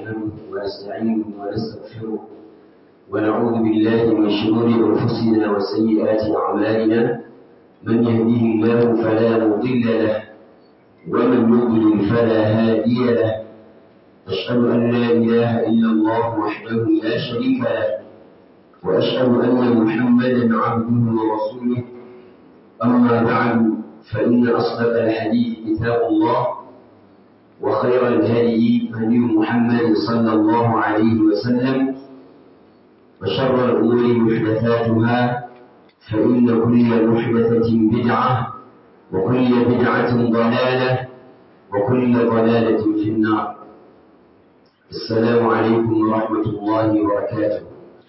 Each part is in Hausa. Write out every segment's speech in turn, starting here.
نحمده ونستعينه ونستغفره ونعوذ بالله من شرور أنفسنا وسيئات أعمالنا من يهده الله فلا مضل له ومن يضلل فلا هادي له أشهد أن لا إله إلا الله وحده لا شريك له وأشهد أن محمدا عبده ورسوله أما بعد فإن أصدق الحديث كتاب الله وخير الهدي هدي محمد صلى الله عليه وسلم وشر الأمور محدثاتها فإن كل محدثة بدعة وكل بدعة ضلالة وكل ضلالة في النار السلام عليكم ورحمة الله وبركاته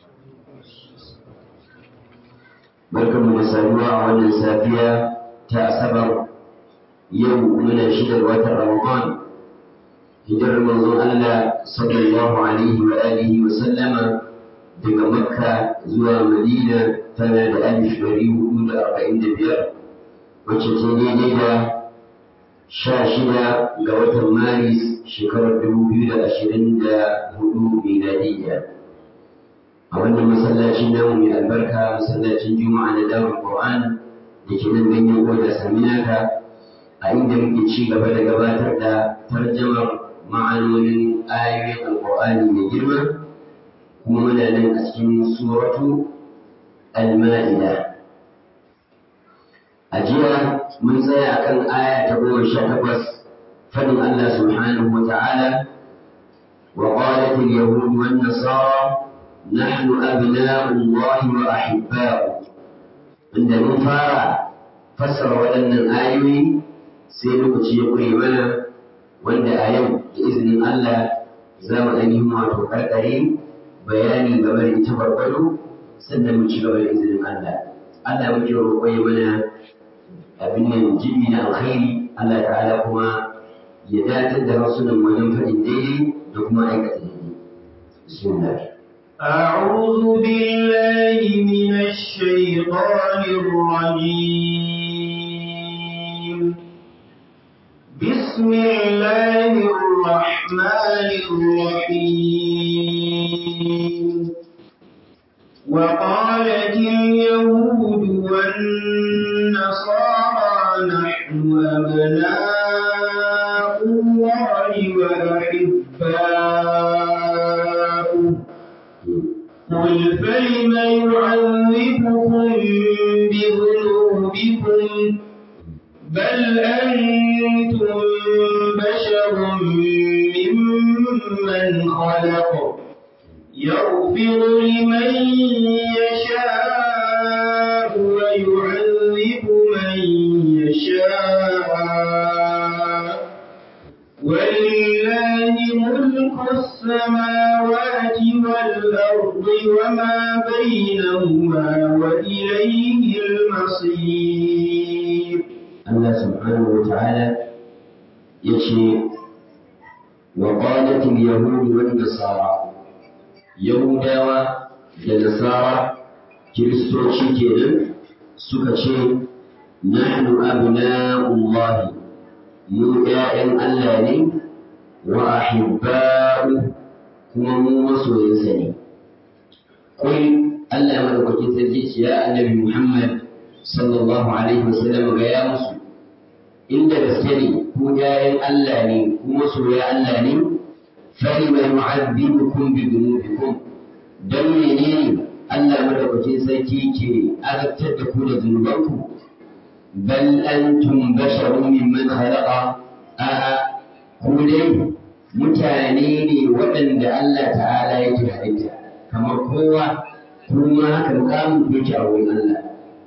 barkanmu da saduwa a wannan safiya ta asabar yau muna shidar watan ramadan hijirar manzon Allah sallallahu alaihi wa alihi wa sallama daga makka zuwa madina tana da alif ɗari hudu da arba'in da biyar wacce ta daidai da sha shida ga watan maris shekarar dubu biyu da ashirin da hudu miladiyya a wannan masallacin namu mai albarka masallacin juma'a na darul qur'an da ke nan ganyen goda saminaka a inda muke ci gaba da gabatar da tarjamar ma'anonin ayoyin alqur'ani mai girma kuma muna nan a cikin suratu al-ma'ida a jiya mun tsaya akan aya ta goma sha takwas fadin Allah subhanahu wa ta'ala وقالت اليهود والنصارى نحن أبناء الله وأحباؤه عند نفارة فسر ولن الآيوي سيلوك يقول منا وعند آيو بإذن الله زام أنهم وتقرقرين بياني قبل تبرقلوا sannan mu ci gaba da izinin Allah Allah muke roƙo ya mana abin nan jibi na alkhairi Allah ta'ala kuma ya datar da hasunan wajen faɗin daidai da kuma aikata daidai bismillah أعوذ بالله من الشيطان الرجيم بسم الله الرحمن الرحيم وقالت اليهود والنصارى نحن أبناء الله وأحباؤه قل فلم يعذبكم بذنوبكم بل أنتم بشر ممن خلق يغفر لمن يشاء ويعذب من يشاء ولله ملك السماوات والأرض وما بينهما وإليه المصير الله سبحانه وتعالى يشي وقالت اليهود والنصارى يهودا والنصارى كريستوشي كينا سكتشي نحن أبناء الله mu ‘ya'yan Allah ne wa ahibba'u kuma mu masoyinsa ne. Kul Allah madaukakin sarki ce ya annabi Muhammad sallallahu alaihi wasallam ga ya musu inda gaske ne ku ‘ya'yan Allah ne ku masoya Allah ne fari mai mu'azzibukum bi dhunubikum dan menene Allah madaukakin sarki ke azabtar da ku da zunubanku بل أنتم بشر ممن خلق آه كولي متانيني وأن الله تعالى يتحدث كما هو كما كمقام بك أو الله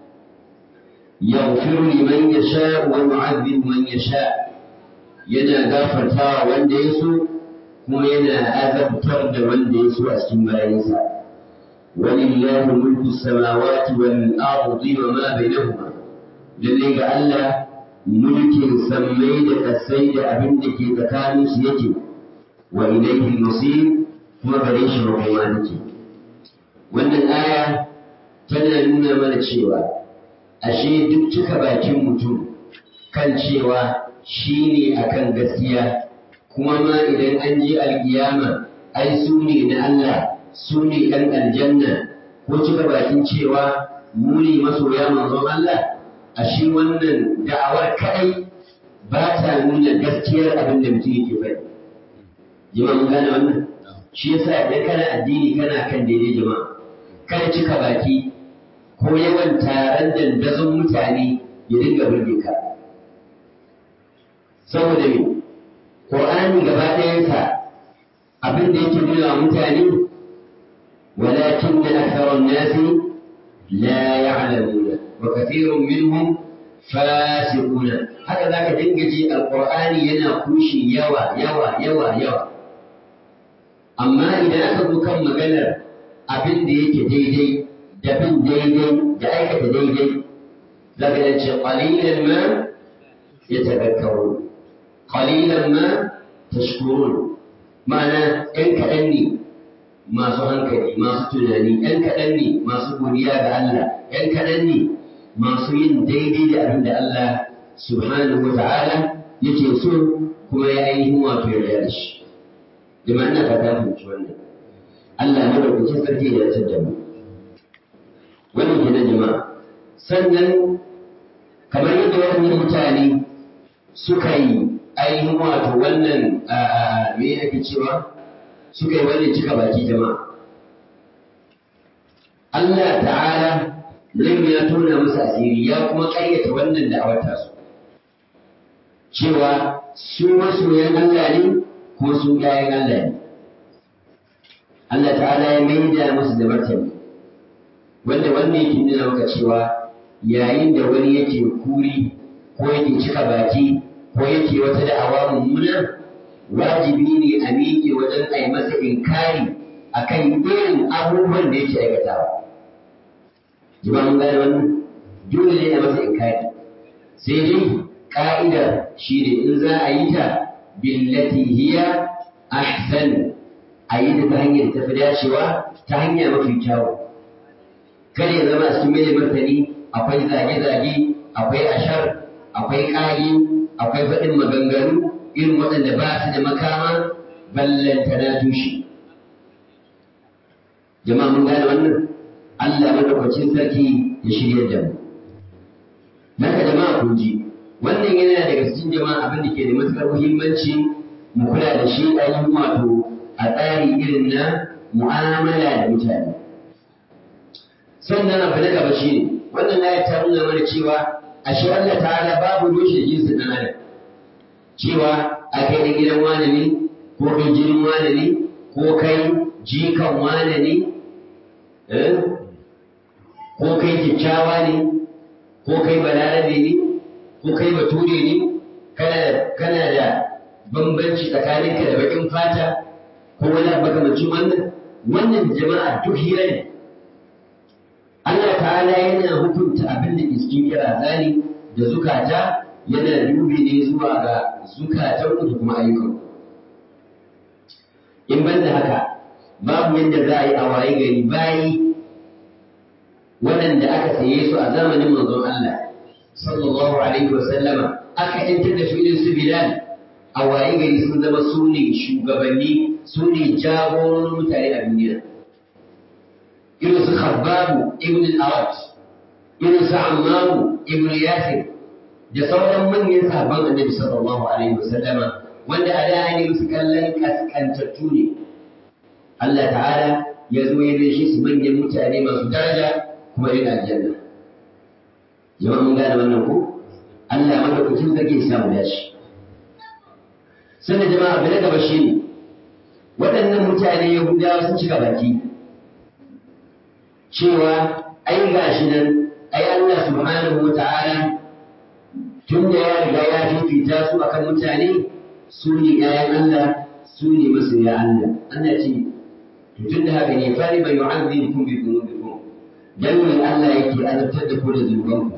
يغفر لمن يشاء ويعذب من يشاء yana gafarta wanda ya so kuma yana azabtar da wanda ya so a cikin bayansa walillahi mulku samawati wal ardi wa ma bainahuma lalle ga Allah mulkin sammai da kasai da abin da ke tsakanin su yake wa ilaihi masir kuma gare shi makoma take wannan aya tana nuna mana cewa ashe duk cika bakin mutum kan cewa shi ne akan gaskiya kuma ma idan an je alkiyama ai su ne na Allah su ne ɗan aljanna ko cika bakin cewa mu ne masoya manzon Allah a shi wannan da'awar kaɗai ba ta nuna gaskiyar abin da mutum yake faɗi jama'a mun gane wannan shi yasa idan kana addini kana kan daidai jama'a kada cika baki ko yawan taron dandazon mutane ya dinga burge ka saboda me Qur'ani gaba ɗayansa abin da yake nuna wa mutane walakin da aktharan nasi la ya'lamuna wa kathirun minhum fasiquna haka zaka dinga ji alqur'ani yana kushe yawa yawa yawa yawa amma idan aka zo kan maganar abin da yake daidai da bin daidai da aikata daidai zaka ga ce qalilan ma yatadhakkarun qalilan ma tashkurun ma'ana ‘yan kaɗan ne masu hankali masu tunani ‘yan kaɗan ne masu godiya ga Allah ‘yan kaɗan ne masu yin daidai da abin da Allah subhanahu wa ta'ala yake so kuma ya ainihin wato ya da shi jama'a ina fata fahimci wannan Allah ne da kuke sarki da ya da mu wannan kenan jama'a sannan kamar yadda waɗannan mutane suka yi ainihin wato wannan me ake cewa suka yi wannan cika baki jama'a Allah ta'ala nan ya tona musu asiri ya kuma ƙayyata wannan da'awar tasu cewa su masoyan Allah ne ko su ƴaƴan Allah ne Allah ta'ala ya maida musu da martani wanda wannan yake nuna maka cewa yayin da wani yake kuri ko yake cika baki ko yake wata da'awa mummuna wajibi ne a miƙe wajen a yi masa inkari a kan irin abubuwan da yake aikatawa. Jima mun gane wannan dole ne a masa inkari. Sai dai ƙa'idar shi ne in za a yi ta billati hiya ahsan a yi da ta hanyar tafi dacewa ta hanya mafi kyawu. Kada ya zama a cikin mai martani akwai zage-zage, akwai ashar, akwai ƙage, akwai faɗin maganganu irin waɗanda ba su da makama ballanta na tushe. Jama'a mun gane wannan? Allah madaukakin sarki ya shirya da mu. Naka jama'a kun ji, wannan yana daga cikin jama'a abin da ke da matuƙar muhimmanci mu kula da shi ainihin wato a tsari irin na mu'amala da mutane. Sannan abu na gaba shi ne, wannan ayat ta nuna mana cewa ashe Allah ta'ala babu rushe jinsin ɗan adam cewa a kai da gidan wane ne ko kai jinin wane ne ko kai jikan wane ne ko kai kyakkyawa ne ko kai balarabe ne ko kai bature ne kana da bambanci tsakaninka da bakin fata ko wani makamancin wannan wannan jama'a duk hira ne Allah ta'ala yana hukunta abin da ke cikin kira zani da zukata yana dubi ne zuwa ga zukatan da kuma ayyukan. In ban da haka, babu yadda za a yi a waye gari bayi waɗanda aka saye su a zamanin manzon Allah, sallallahu alaihi wa sallama, aka yantar da su irin su Bilal a waye gari sun zama su ne shugabanni, su ne jagororin mutane a duniya. irin su Khabbabu ibn al-Arat, irin su Ammaru ibn Yasir, da sauran manyan sahabban Annabi sallallahu alaihi wasallama wanda a da ne musu kallon kaskantattu ne. Allah ta'ala ya zo ya shi su manyan mutane masu daraja kuma yana aljanna. Jama'a mun gane wannan ko? Allah madaukakin sarki ya samu dashi. Sannan jama'a abu na gaba shi ne, waɗannan mutane Yahudawa sun cika baki. cewa ai gashi nan ai Allah subhanahu wa ta'ala tun da ya riga ya fifita su akan mutane su ne ƴaƴan Allah su ne masoya Allah Allah ce to tun da haka ne fari bai yu'azzibukum bi dhunubikum dan ne Allah yake azabtar da ku da zunubanku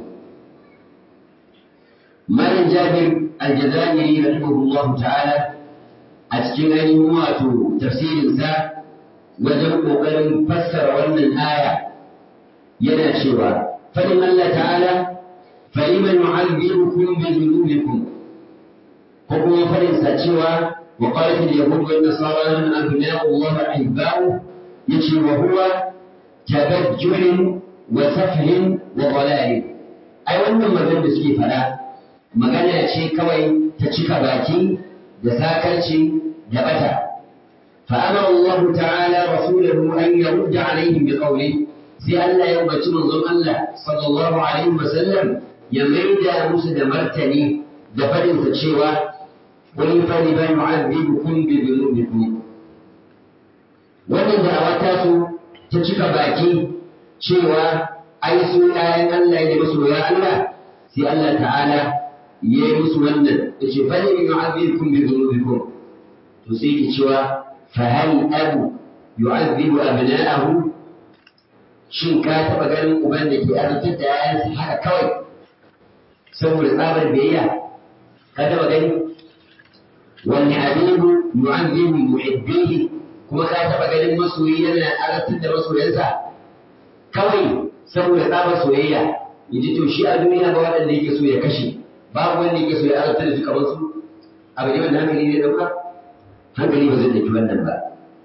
Malam Jabir Al-Jazairi rahimahullah ta'ala a cikin ainihin wato tafsirinsa wajen ƙoƙarin fassara wannan aya yana cewa fadin Allah ta'ala faliman yu'azzibukum bi dhunubikum ko kuma fadin sa cewa وقالت اليهود والنصارى نحن أبناء الله أحباؤه يجي وهو تبجح وسفه وضلال أي wannan maganar da suke fada magana ce kawai ta cika baki da sakarci da bata فأمر الله تعالى رسوله أن يرد عليهم بقوله sai Allah ya umarci manzon Allah sallallahu alaihi wasallam ya maida musu da martani da fadinsa cewa wani fari ba yu'adhibukum bi dhunubikum wannan da'awa ta su ta cika baki cewa ai su ƴaƴan Allah ne masoya Allah sai Allah ta'ala ya yi musu wannan yace fari yu'adhibukum bi dhunubikum to sai ki cewa fa hal abu yu'adhibu abna'ahu shin ka taɓa ganin uban da ke azabtar da ‘ya'yansa haka kawai saboda tsabar biyayya ka taɓa gani wani habibu yu'azzimu muhibbihi kuma ka taɓa ganin masoyi yana azabtar da masoyansa kawai saboda tsabar soyayya yaji to shi a duniya ba waɗanda yake so ya kashe babu wanda yake so ya azabtar da su kamar su abu ne wanda hankali ne ɗauka hankali ba zai ɗauki wannan ba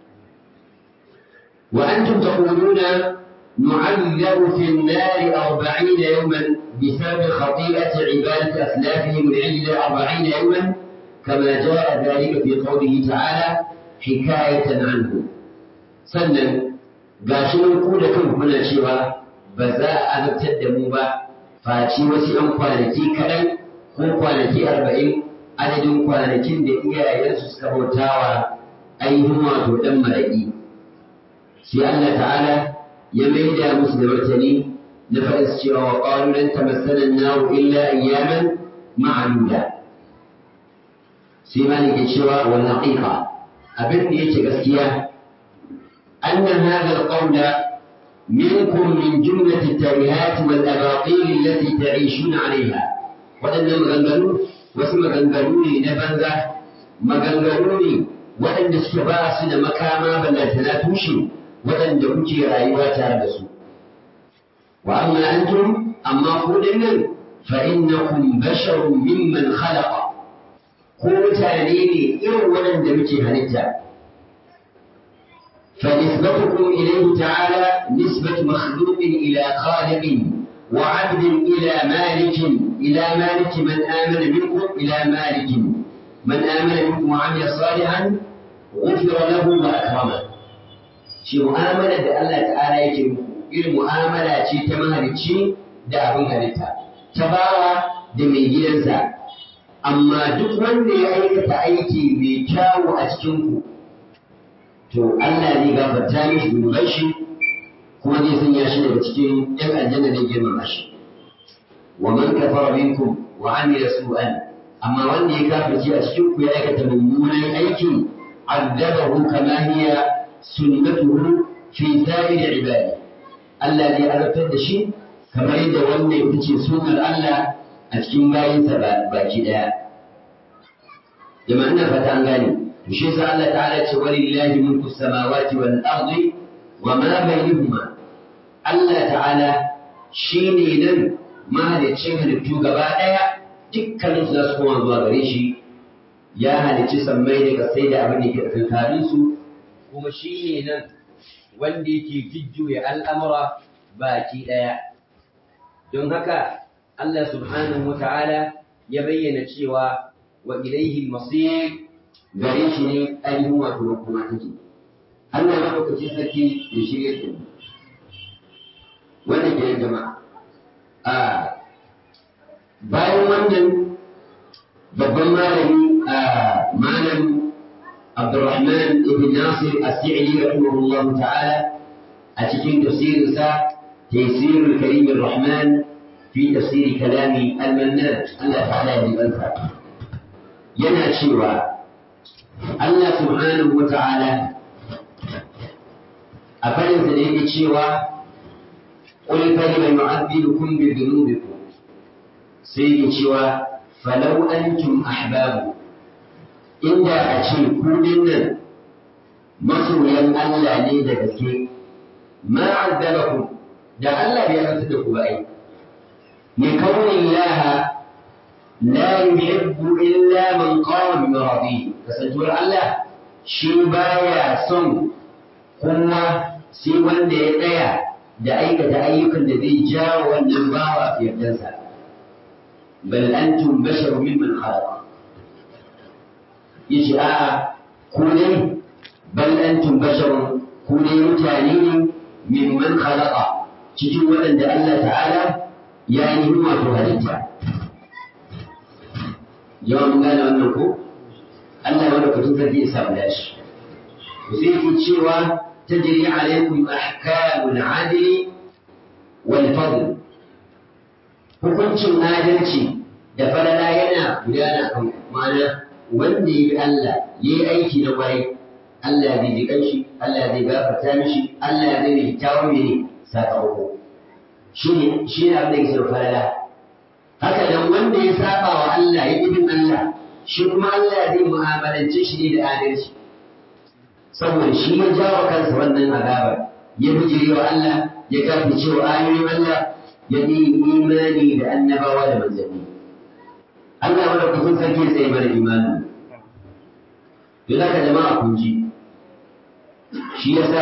wa antum taquluna نعذب في النار أربعين يوما بسبب خطيئة عبادة أسلافهم العجل أربعين يوما كما جاء ذلك في قوله تعالى حكاية عنه sannan gashi nan ku da kanku muna cewa ba za a azabtar da mu ba face wasu ‘yan kwanaki kaɗan ko kwanaki arba'in adadin kwanakin da iyayensu suka bautawa ainihin wato ɗan maraƙi sai Allah ta'ala ya maida musu da martani na faɗin cewa wa ƙwaru lan tamassana an-nar illa ayyaman ma'duda sai ma ne ke cewa wal haqiqa abin da yake gaskiya anna hadha al-qawl minkum min jumlati at-tarihat wal abatil allati ta'ishuna 'alayha waɗannan maganganu wasu maganganu ne na banza maganganu ne waɗanda suke ba su da makama ballantana tushe waɗanda kuke rayuwa tare da su. Wa amma antum amma ku nan fa innakum basharun mimman khalaqa ko mutane ne irin waɗanda muke halitta. فنسبتكم إليه تعالى نسبة مخلوق إلى خالق وعبد إلى مالك إلى مالك من آمن منكم إلى مالك من آمن منكم وعمل صالحا غفر له وأكرمه shi mu'amalar da Allah ta'ala yake muku irin mu'amala ce ta mahalicci da abin halitta ta bawa da mai gidansa amma duk wanda ya aikata aiki mai kyawu a cikin ku to Allah zai gafarta mishi zunuban shi kuma zai sanya shi daga cikin yan aljanna da girmama shi wa man kafara minkum wa amila su'an amma wanda ya kafirce a cikin ku ya aikata mummunan aiki addabahu kama hiya sunnatuhu fi sa'ir ibadi Allah zai azabtar da shi kamar yadda wannan ita ce sunnar Allah a cikin bayinsa baki daya jama'a ina fata an gane to shi yasa Allah ta'ala ce walillahi mulku samawati wal ardi wa ma bainahuma Allah ta'ala shine nan mahaliccin halittu gaba daya dukkanin su za su koma zuwa gare shi ya halicci sammai da kasai da abin da ke tsakanin su kuma shi ne nan wanda yake jujjuya al'amura baki ɗaya. Don haka Allah subhanahu wa ta'ala ya bayyana cewa wa ilaihi masir gare shi ne ainihin wato makoma take. Allah ya ɗaukaci sarki ya shirya da mu. Wanda ke jama'a. A bayan wannan babban malami a malam عبد الرحمن بن ناصر السعدي رحمه الله تعالى أتكين تفسير سا تيسير الكريم الرحمن في تفسير كلام المنان الله تعالى بالأنفع ينا شيوا الله سبحانه وتعالى أفلن سنين شيوا قل فلم يعذبكم بذنوبكم سيد شيوا فلو أنتم أحباب inda a ce kudin nan masoyan Allah ne da gaske ma azzabakum da Allah bai azabta da ku ba ai ne kaunin laha la yuhibbu illa man qama bi maradi kasantuwar Allah shi baya son kowa sai wanda ya tsaya da aikata ayyukan da zai jawo wannan bawa yardansa bal antum basharu mimman khalaqa yace a'a ku dai bal antum basharun ku dai mutane ne mimman khalaqa cikin waɗanda Allah ta'ala ya yi wato halitta yawan mun gane wannan ko Allah wanda kutun sarki ya samu dashi sai yake cewa tajri alaikum ahkamul adli wal fadl hukuncin adalci da falala yana gudana kan ma'ana wanda ya bi Allah ya yi aiki na kwarai Allah zai ji kanshi Allah zai gafarta mishi Allah zai mai kyawun mene sakamako shi ne shi ne abin da ke falala haka nan wanda ya saba wa Allah ya bin Allah shi kuma Allah zai mu'amalance shi ne da adalci saboda shi ya jawo kansa wannan azabar ya bijire wa Allah ya kafirce wa ayoyin Allah ya yi imani da annabawa da manzanni Allah wanda kusan sarki ya tsaye mana imani don haka jama'a kun ji shi yasa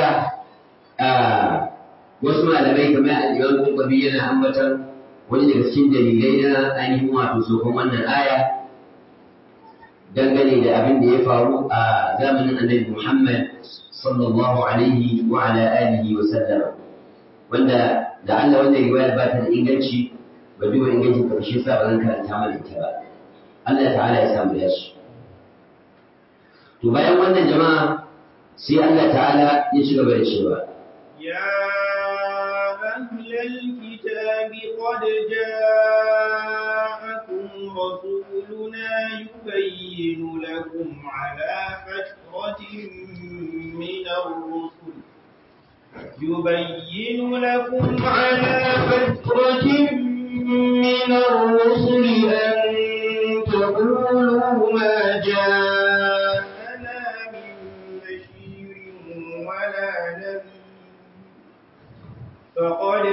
wasu malamai kamar al-Imam Qurtubi yana ambatar wani daga cikin dalilai na ainihin wato sokon wannan aya dangane da abin da ya faru a zamanin Annabi Muhammad sallallahu alaihi wa ala alihi wa sallam wanda da Allah wannan riwaya ba ta da inganci ba duba ingancin karshe sa ba zan karanta mana ita ba Allah ta'ala ya samu dashi to bayan wannan jama'a sai Allah ta'ala ya ci gaba da cewa يا أهل الكتاب قد جاءكم رسولنا يبين لكم على فترة من الرسل يبين لكم على فترة من الرسل أن تقولوا ما جاءنا من بشير ولا نذير فقد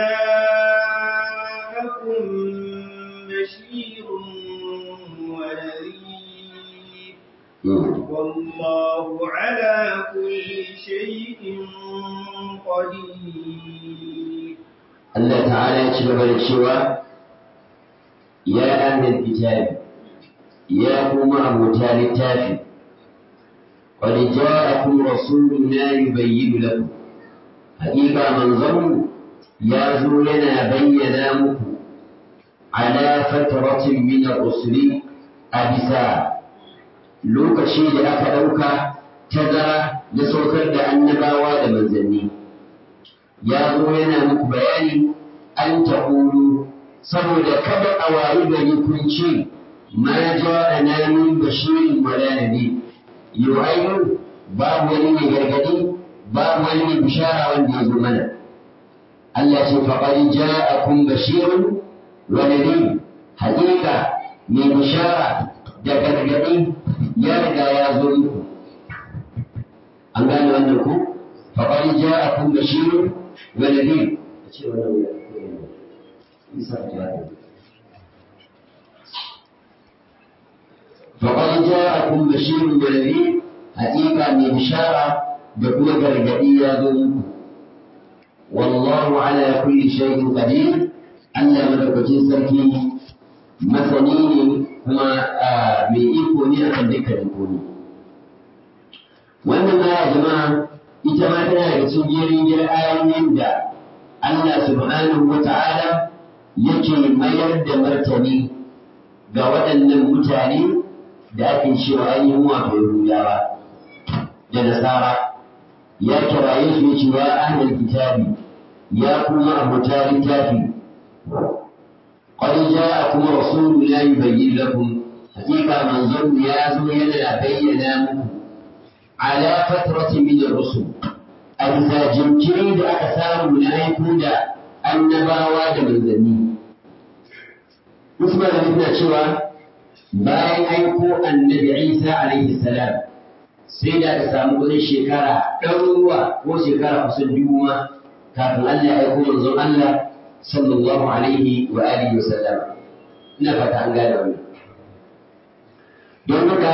جاءكم بشير ونذير والله على كل شيء قدير Allah ta'ala ya ci gaba da cewa ya ahlul kitabi ya kuma abota littafi qad ja'akum rasuluna yubayyinu lakum haqiqa manzon ya zo yana bayyana muku ala fatratin min ar-rusuli a bisa lokaci da aka ɗauka tazara na saukar da annabawa da manzanni ya zo yana muku bayani an ta'ulu saboda kada a wayi gari kun ce ma ja'ana min bashirin wala nabi yau ayyu babu wani mai gargadi babu wani mai bishara wanda ya zo mana Allah ce faqad ja'akum bashirun wa nabi haƙiƙa mai bishara da gargadi ya riga ya zo muku an gane wannan ku faqad ja'akum bashirun wa nabi ce wannan فقد جاءكم بشير ونذير حقيقة من بشارة بكل غرغدية ذنب والله على كل شيء قدير ألا ملكتين سركي مثنين هما من إيكوني أكن ذكر إيكوني wannan aya jama'a ita ma tana daga cikin jerin jerin ayoyin da Allah subhanahu wa ta'ala yake mayar da martani ga waɗannan mutane da ake cewa ainihin wato Yahudawa da Nasara ya kiraye su yace wa ahlul kitabi ya kuma abuta littafi qad ja'akum rasulun la yubayyin lakum hakika manzon ya zo yana bayyana muku ala fatratin min ar-rusul a bisa jinkiri da aka samu na aiko da annabawa da manzanni wasu malamai suna cewa bayan aiko annabi isa alaihi salam sai da aka samu wani shekara ɗaruruwa ko shekara kusan dubu ma kafin Allah ya aiko manzon Allah sallallahu alaihi wa alihi wa sallam ina fata an gane wannan don haka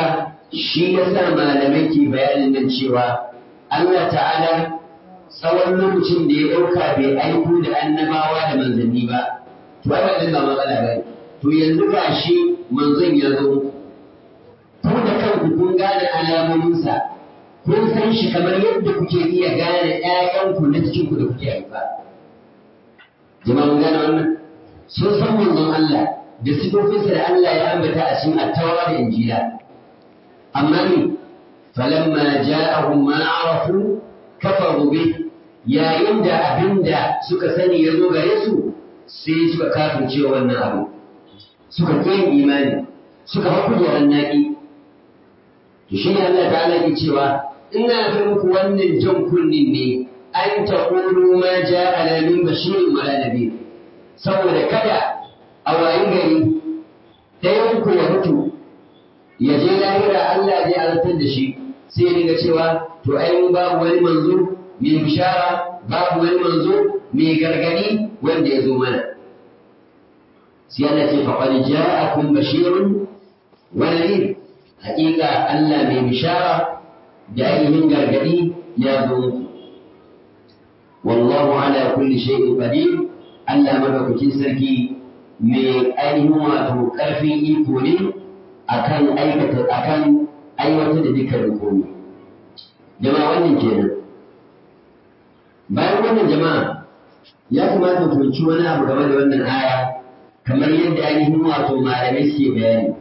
shi yasa malamai ke bayanin nan cewa Allah ta'ala tsawon lokacin da ya ɗauka bai aiko da annabawa da manzanni ba to ai wannan ba matsala ba to yanzu ga shi manzon ya zo ku da kanku kun gane alamominsa kun san shi kamar yadda kuke iya gane ƴaƴanku na cikinku da kuke haifa jama'a mun gane wannan sun san manzon Allah da sifofinsa da Allah ya ambata a cikin attawa da injila amma ne falamma ja'ahum ma arafu kafaru bi yayin da abinda suka sani ya zo gare su sai suka kafirce wannan abu suka ƙi imani suka haku da naki to shi ne Allah ta'ala ke cewa ina ga muku wannan jan kunnin ne an taqulu ma ja'a min bashirin wala nadir saboda kada a wayi gari ɗayan ku ya mutu ya je lahira Allah zai azabtar da shi sai ya dinga cewa to ai mun babu wani manzo mai bishara babu wani manzo mai gargadi wanda ya zo mana sai Allah ce faqad ja'akum bashirun wa nadhir haƙiƙa Allah mai bishara da ainihin gargadi ya zo muku wallahu ala kulli shay'in qadir Allah madaukakin sarki mai ainihin wato ƙarfin iko ne akan aikata akan aiwatar da dukkan komai jama'a wannan kenan bayan wannan jama'a ya kamata ku fahimci wani abu game da wannan aya kamar yadda ainihin wato malamai suke bayani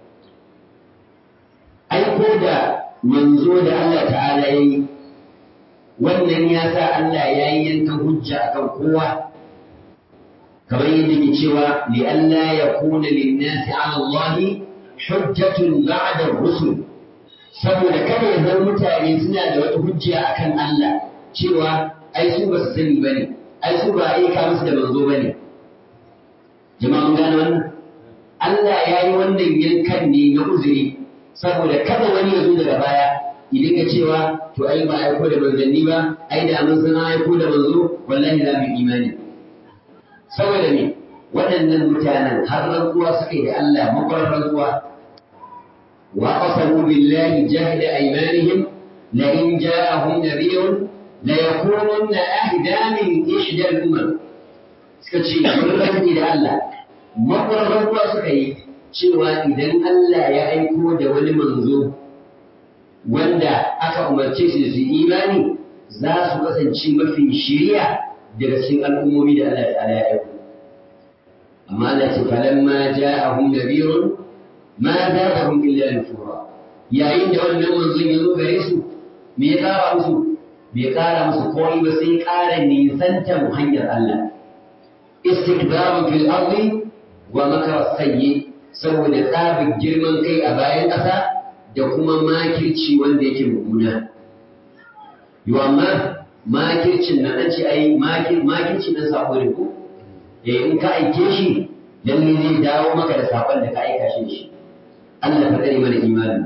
aiko da manzo da Allah ta'ala ya yi wannan ya sa Allah ya yi yankan hujja akan kowa kamar yadda ke cewa li'alla ya kuna linnasi ala Allah hujjatun ba'da rusul saboda kada ya zama mutane suna da wata hujja akan Allah cewa ai su ba su sani bane ai su ba aika musu da manzo bane jama'a mun gane wannan Allah ya yi wannan yankan ne na uzuri saboda kada wani ya zo daga baya idan ka cewa to ai ba aiko da manzanni ba ai da mun san aiko da manzo wallahi za mu imani saboda me waɗannan mutanen har rantsuwa suka yi da Allah makwarar rantsuwa wa qasamu billahi jahda aymanihim la in ja'ahum nadhirun la yakununna ahda min ihda al-umam suka ce mun rantsi da Allah makwarar rantsuwa suka yi cewa idan Allah ya aiko da wani manzo wanda aka umarce shi da su imani za su kasance mafi shiriya daga cikin al'ummomi da Allah ta'ala ya aiko amma Allah ce falamma ja'ahum nabirun ma zadahum illa nufura yayin da wannan manzon ya zo gare su me ya kara musu bai kara musu komai ba sai kara nisantar hanyar Allah istikbarun fil ardi wa makar sayyi saboda tsabin girman kai a bayan ƙasa da kuma makirci wanda yake mummuna yau amma makircin na an ce ai makirci na sako ne ko eh in ka aike shi lalle zai dawo maka da sakon da ka aika shi shi Allah ka tsare mana imanin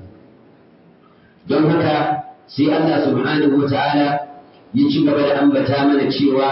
don haka sai Allah subhanahu wata'ala ya ci gaba da ambata mana cewa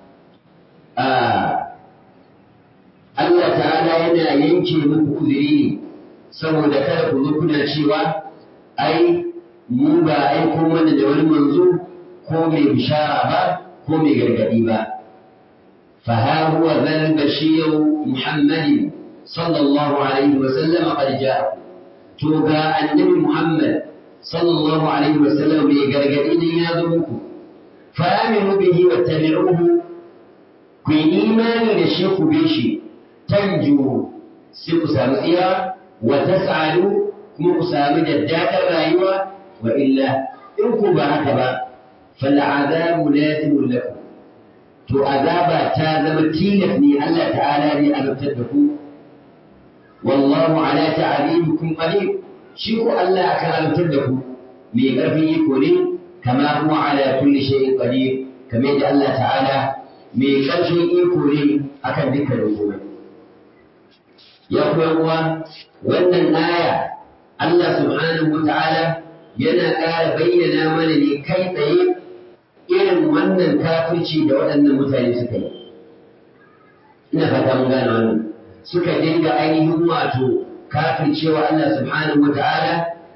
Allah ta'ala yana yanke muku uzuri ne saboda kada ku zo kuna cewa ai mu ba aiko mana da wani manzo ko mai bishara ba ko mai gargadi ba fa ha huwa zal bashir muhammad sallallahu alaihi wa sallam qad ja'a to ga annabi muhammad sallallahu alaihi wa sallam mai gargadi ne ya zo muku fa aminu bihi wattabi'uhu ku yi imani da shi ku bi shi tanju sai ku samu tsira wa tas'alu kuma ku samu daddadar rayuwa wa illa in ku ba haka ba fal azabu lazimun lakum to azaba ta zama tilas ne Allah ta'ala ne azabtar da ku wallahu ala ta'alimukum qadir shi ko Allah akan azabtar da ku mai karfin iko ne kama huwa ala kulli shay'in qadir kamar yadda Allah ta'ala mai karfin iko ne akan dukkan komai ya kuma uwa wannan aya Allah subhanahu wa ta'ala yana ƙara bayyana mana ne kai tsaye irin wannan kafirci da waɗannan mutane suka yi ina fata mun gane wannan suka dinga ainihin wato kafircewa Allah subhanahu wa ta'ala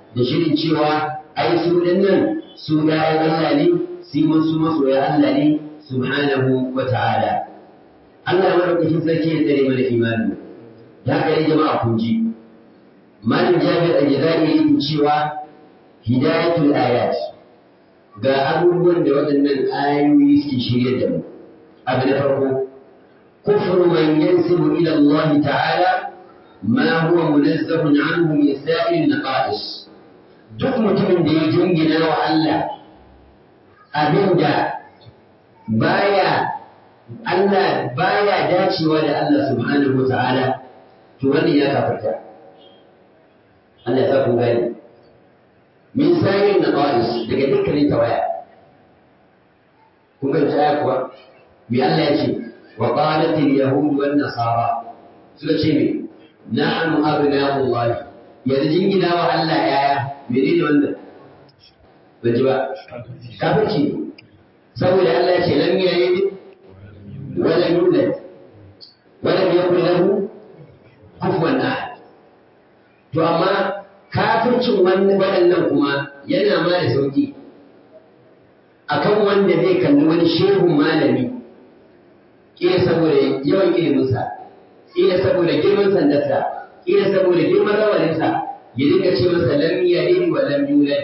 da shirin cewa ai su nan su bayan Allah ne su wasu masoya Allah ne subhanahu wa ta'ala Allah madaukakin sarki ya tsare mana imani da haka ne jama'a kun ji malam Jabir al-Jazari yake cewa hidayatul ayat ga abubuwan da waɗannan ayoyi suke shirye da mu abu na farko kufru man yansibu ila Allah ta'ala ma huwa munazzahun anhu min sa'il naqais duk mutumin da ya jingina wa Allah abinda baya Allah baya dacewa da Allah subhanahu wa ta'ala to wannan ya kafarta Allah ya sa kun gani min sayin naqais daga dukkanin tawaya kun ga aya kuwa me Allah ya ce wa qalat al yahud wan nasara suka ce me nahnu abna'u Allah yanzu jingina wa Allah yaya menene wannan ban ji ba kafirci saboda Allah ya ce lam yalid wa lam yulad wa lam yakul lahu kufuwan ahad to amma kafircin wani waɗannan kuma yana ma da sauƙi akan wanda zai kalli wani shehun malami ƙila saboda yawan iliminsa ƙila saboda girman sandarsa ƙila saboda girman rawaninsa ya dinga ce masa lam yalid wa lam yulad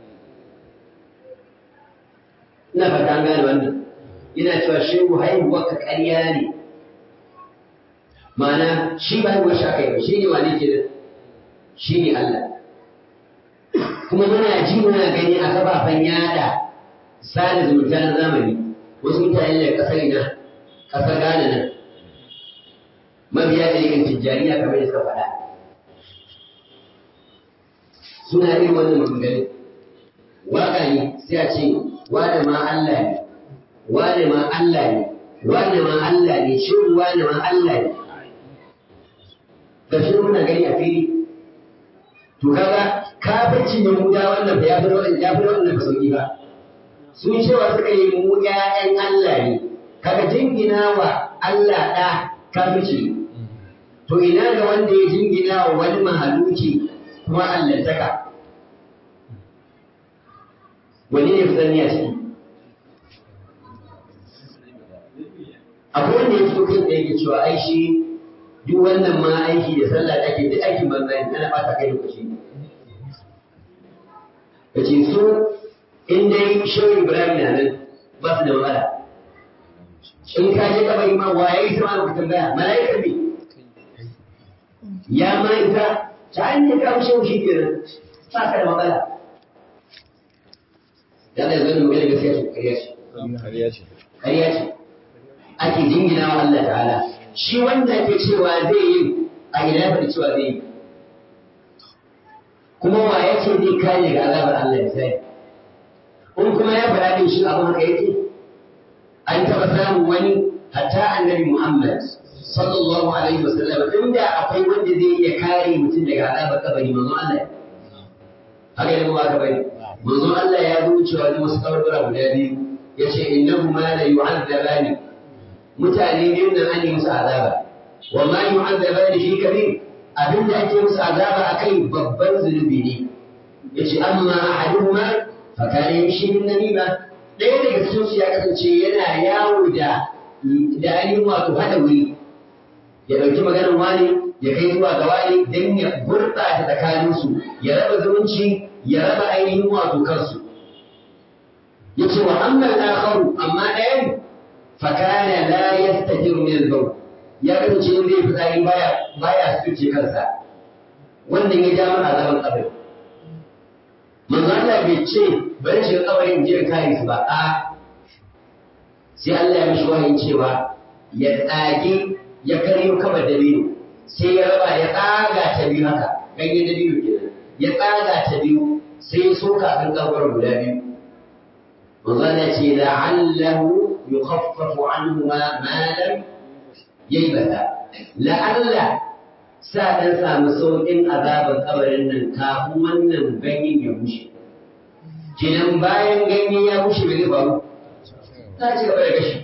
ina fata an gane wannan yana cewa shehu haihuwar ka ƙarya ne ma'ana shi ba haihuwar shi aka yi ba shi ne wane ke shi ne Allah kuma muna ji muna gani a kafafen yada sada zumunta na zamani wasu mutane da kasar ina kasar Ghana nan mabiya da yakan tijjaniya kamar da suka faɗa suna irin wannan maganganu waka ne sai a ce wane ma Allah ne wane ma Allah ne wane ma Allah ne shi wane ma Allah ne gashi muna gani a fili to kaga kafircin Yahuda wannan ba ya fi wannan ya fi wannan ba sauki ba sun cewa suka yi mu ƴaƴan Allah ne kaga jingina wa Allah ɗa kafirci to ina ga wanda ya jingina wa wani mahaluki kuma allantaka wani ne fi sani a ciki akwai wanda ya fito kai da yake cewa ai shi duk wannan ma aiki da sallah da ake duk aikin banza ne ana bata kai lokaci ka ce su in dai shehu ibrahim na nan ba su da matsala in ka je kabari ma waye yi sama ka tambaya mala'ikar ne ya ma ita ta an ne ka shehu shi kenan ba ka da matsala da da zan magana gaskiya ce kariya ce kariya ce ake jingina wa Allah ta'ala shi wanda ke cewa zai yi a ina faɗi cewa zai yi kuma wa ya ce zai kare ga azabar Allah ya sai in kuma ya faɗa din shi abin haka yake an taɓa samun wani hatta annabi Muhammad sallallahu alaihi wasallam inda akwai wanda zai iya kare mutum daga azabar kabari manzon Allah haka ne ba ka bari manzon Allah ya zo cewa da wasu kawarbara guda biyu yace innahu ma la yu'adzabani mutane biyun nan an yi musu azaba wa ma yu'adzabani fi kabir abin da ake musu azaba akai babban zunubi ne yace amma ahaduhuma fa kana yamshi bin namima ɗaya daga cikin su ya kasance yana yawo da da ainihin wato hada wuri ya ɗauki maganar wani ya kai zuwa ga wani don ya gurɓata tsakaninsu ya raba zumunci ya raba ainihin wato kansu yace wa amma al-akharu amma ɗayan fakana la yastajiru min al-bawl ya kasance in zai fitsari baya baya suce kansa wannan ya ja mana azaban kabari manzo Allah bai ce bari shi kabarin je kare su ba a sai Allah ya mishi wahayin cewa ya tsage ya karyo kabar dabino sai ya raba ya tsaga ta biyu haka ganyen dabino kenan ya tsaga ta biyu sai ya soka kan kabarin guda biyu manzo Allah ce la'allahu يخفف عنهما ما لم ييبتا لعل سادن samu sauƙin azaban kabarin nan kafin wannan ganyen ya bushe kenan bayan ganye ya bushe bai faru ta ci gaba da gashi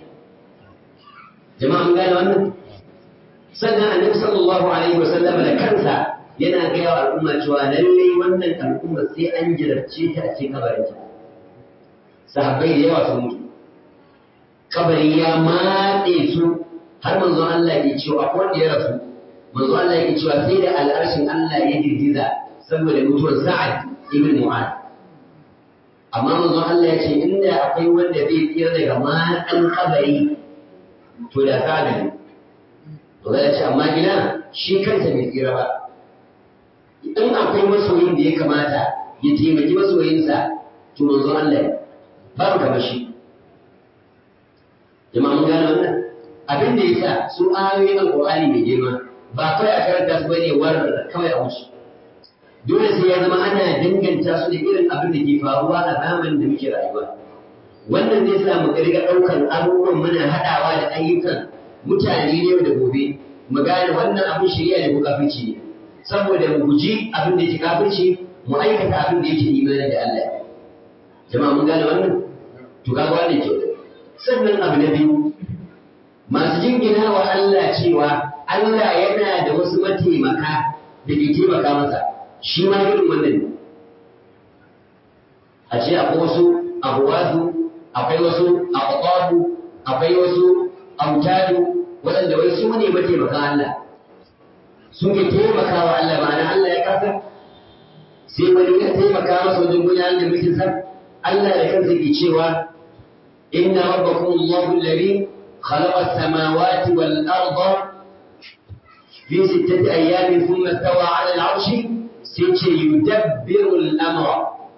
jama'a mun gane wannan sannan annabi sallallahu alaihi wasallam da kansa yana gaya wa al'umma cewa lallai wannan al'umma sai an jarabce ta a cikin kabarinta sahabbai da yawa sun mutu kabari ya matse su har manzon Allah ya cewa akwai wanda ya rasu manzon Allah ya cewa sai da al'arshin Allah ya girgiza saboda mutuwar Sa'ad ibn Mu'adh amma manzon Allah ya ce inda akwai wanda zai tsira daga matsan kabari to da Sa'ad ne to ya ce amma gina shi kansa bai tsira ba in akwai masoyin da ya kamata ya taimaki masoyinsa to manzon Allah ne babu kamar shi jama'a mun gane wannan abin da yasa su ayoyin alqur'ani mai girma ba kawai a karanta su bane war kawai a wuce dole sai ya zama ana danganta su da irin abin da ke faruwa a zamanin da muke rayuwa wannan zai sa mu riga ɗaukar abubuwan muna haɗawa da ayyukan mutane ne da gobe mu gane wannan abin shari'a ne ko kafirci ne saboda mu guji abin da yake kafirci mu aikata abin da yake imani da Allah jama'a mun gane wannan to kaga wannan ke sannan abu na biyu masu jingina wa Allah cewa Allah yana da wasu mataimaka da ke taimaka masa shi ma irin wannan ne a ce akwai wasu abuwazu akwai wasu abuwazu akwai wasu autadu waɗanda wai su ne mataimakan Allah suke taimaka wa Allah ma'ana Allah ya kasa sai wani ya taimaka masa wajen gudanar da mulkin sa Allah da kansa ke cewa inna rabbakum Allahu alladhi khalaqa as-samawati wal arda fi sittati ayyamin thumma istawa 'ala al-'arshi sai ce yudabbiru al-amra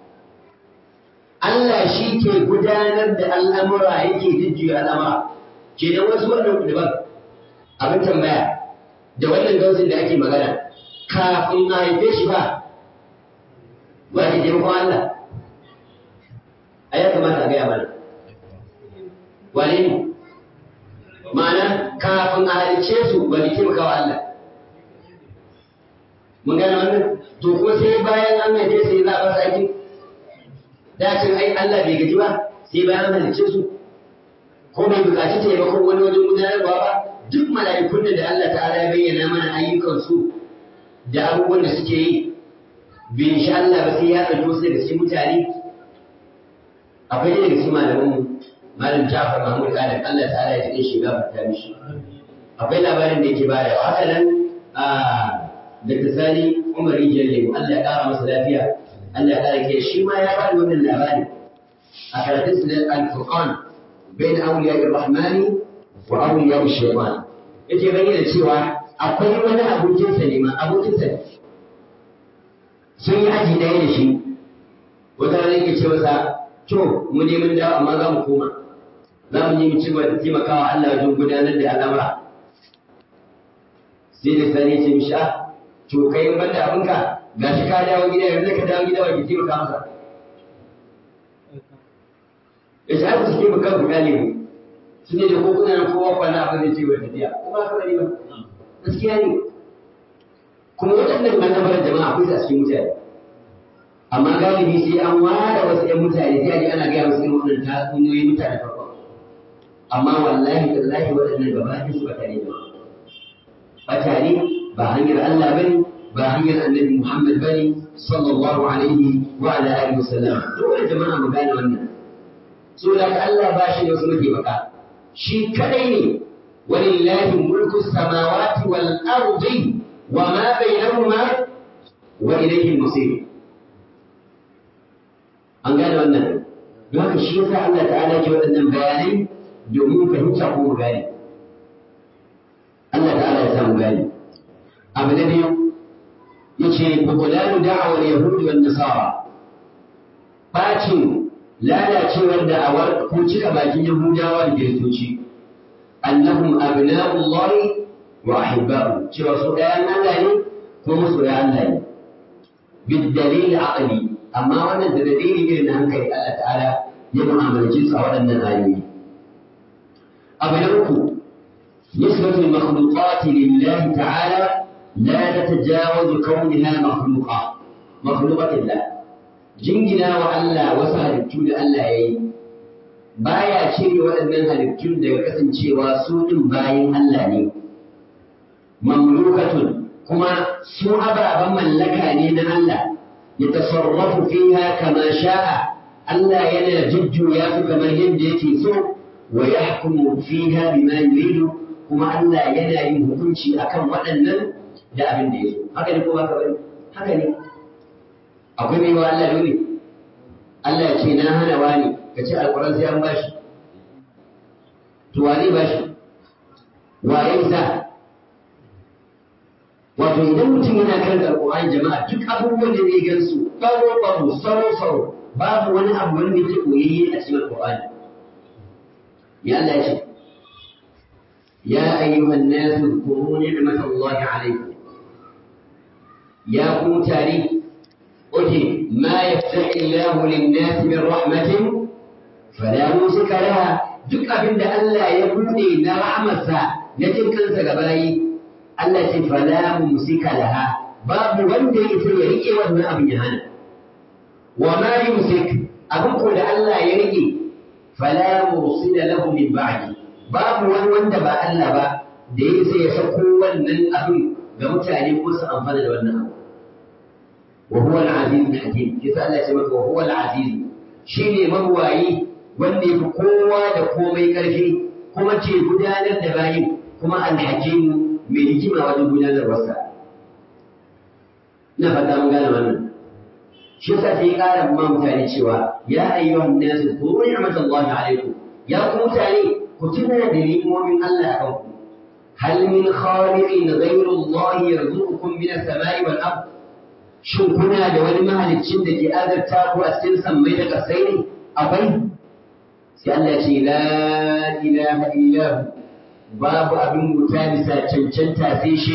Allah shi ke gudanar da al'amura yake jujjuya al'amura ke da wasu wannan daban abin tambaya da wannan gausin da ake magana kafin a haife shi ba ba ke taimakon Allah a ya kamata a gaya mana wane ne ma'ana kafin a halice su ba ke taimaka wa Allah mun gane wannan to kuma sai bayan an haife su za a fasa aiki dacin ai Allah bai gaji ba sai bayan an halice su ko bai buƙaci taimakon wani wajen gudanarwa ba duk mala'ikun da Allah ta'ala ya bayyana mana ayyukansu da abubuwan da suke yi bin sha Allah ba sai ya ɗauki wasu daga cikin mutane akwai daga cikin malaman malam Ja'far Mahmud Adam Allah ta'ala ya tsare shi gafarta mishi akwai labarin da yake bayarwa haka nan a Dr. Sani Umar Jalle Allah ya ƙara masa lafiya Allah ya ƙara ke shi ma ya bada wannan labari a karatun su da Al-Furqan bain awliya ar-Rahmani wa awliya ash-Shaytan yake bayyana cewa akwai wani abokinsa ne ma abokinsa ne sun yi aji ɗaya da shi wata rana yake ce masa to mu ne mun dawo amma za mu koma za mu yi mu ci gaba da taimakawa Allah wajen gudanar da al'amura sai da sani ce mishi ah to kai in banda abinka gashi ka dawo gida yanzu ka dawo gida wa ki taimaka masa ya ce aka suke bukan ku gane mu su ne da ko kuna nan kowa kwana abin da ce wa tafiya ko ba ka bari ba gaskiya ne kuma waɗannan manufar jama'a akwai su a cikin mutane amma galibi sai an ware wasu ‘yan mutane sai a ji ana gaya musu irin waɗannan tatsuniyoyi mutane farko amma wallahi tallahi waɗannan gaba ɗaya su batare da batare ba hanyar Allah bane ba hanyar annabi Muhammad bane sallallahu alaihi wa ala alihi wa sallam dole jama'a mu gane wannan saboda ka Allah ba shi da wasu mataimaka shi kadai ne walillahi mulku samawati wal ardi wa ma bainahuma wa ilayhi al-masir an gane wannan don haka shi yasa Allah ta'ala ke waɗannan bayanai domin fahimta ko mu gane Allah ta'ala ya sa mu gane abu na biyu yace bubulanu da'awar yahudi wan nasara bacin lalacewar da'awar ko cika bakin yahudawa da kiristoci annahum abna'ullahi wa ahibba'u cewa su ɗayan Allah ne ko masoya Allah ne bid dalil aqli amma wannan da dalili irin na hankali Allah ta'ala ya mu'amalci su a waɗannan ayoyi abu na uku nisbatul makhluqati lillahi ta'ala la tatajawazu kaunha makhluqa makhluqatillah jingina wa Allah wasu halittu da Allah ya yi baya cire waɗannan halittun daga kasancewa su ɗin bayan Allah ne mamlukatun kuma su ababen mallaka ne na Allah ya tasarrafu fiha kama sha'a Allah yana jujjuya su kamar yadda yake so wa yahkumu fiha bima yuridu kuma Allah yana yin hukunci akan waɗannan da abin da ya so haka ne ko haka bane haka ne akwai mai wa Allah dole Allah ya ce na hana wani ka ce alƙur'an sai an bashi to wa zai bashi wa ya isa wato idan mutum yana kan alƙur'ani jama'a duk abubuwan da zai gansu baro baro saro saro babu wani abu wanda yake koyayye a cikin alƙur'ani ya Allah ya ce ya ayyuhan nasu zkuru ni'matallahi alaykum ya ku tare oke ma yaftahi Allahu lin-nasi min rahmatin fala musika laha duk abin da Allah ya buɗe na rahmarsa na jin kansa ga bayi Allah ce fala mumsika laha babu wanda ya isa ya rike wannan abin ya hana wa ma yumsik abin ko da Allah ya rike fala mursila lahu min ba'di babu wani wanda ba Allah ba da ya isa ya sako wannan abin ga mutane ko su amfana da wannan abu wa huwa al-aziz al-hakim kisa Allah ya ce maka wa huwa al-aziz shine mabuwayi wanda ya fi kowa da komai ƙarfi kuma ce gudanar da bayin kuma alhakimu mai hikima wajen gudanarwarsa. Ina fata mun gane wannan. Shi yasa sai ƙara ma mutane cewa ya ayyuhan nasu kuru ni'matallahi alaikum ya ku mutane ku tuna da ni'imomin Allah a kanku. Hal min khaliqin ghayru Allah yarzuqukum min as-sama'i wal ard Shin kuna da wani mahaliccin da ke azarta ku a cikin sammai da ƙasai ne? Akwai sai Allah ce la ilaha illahu babu abin wuta bisa cancanta sai shi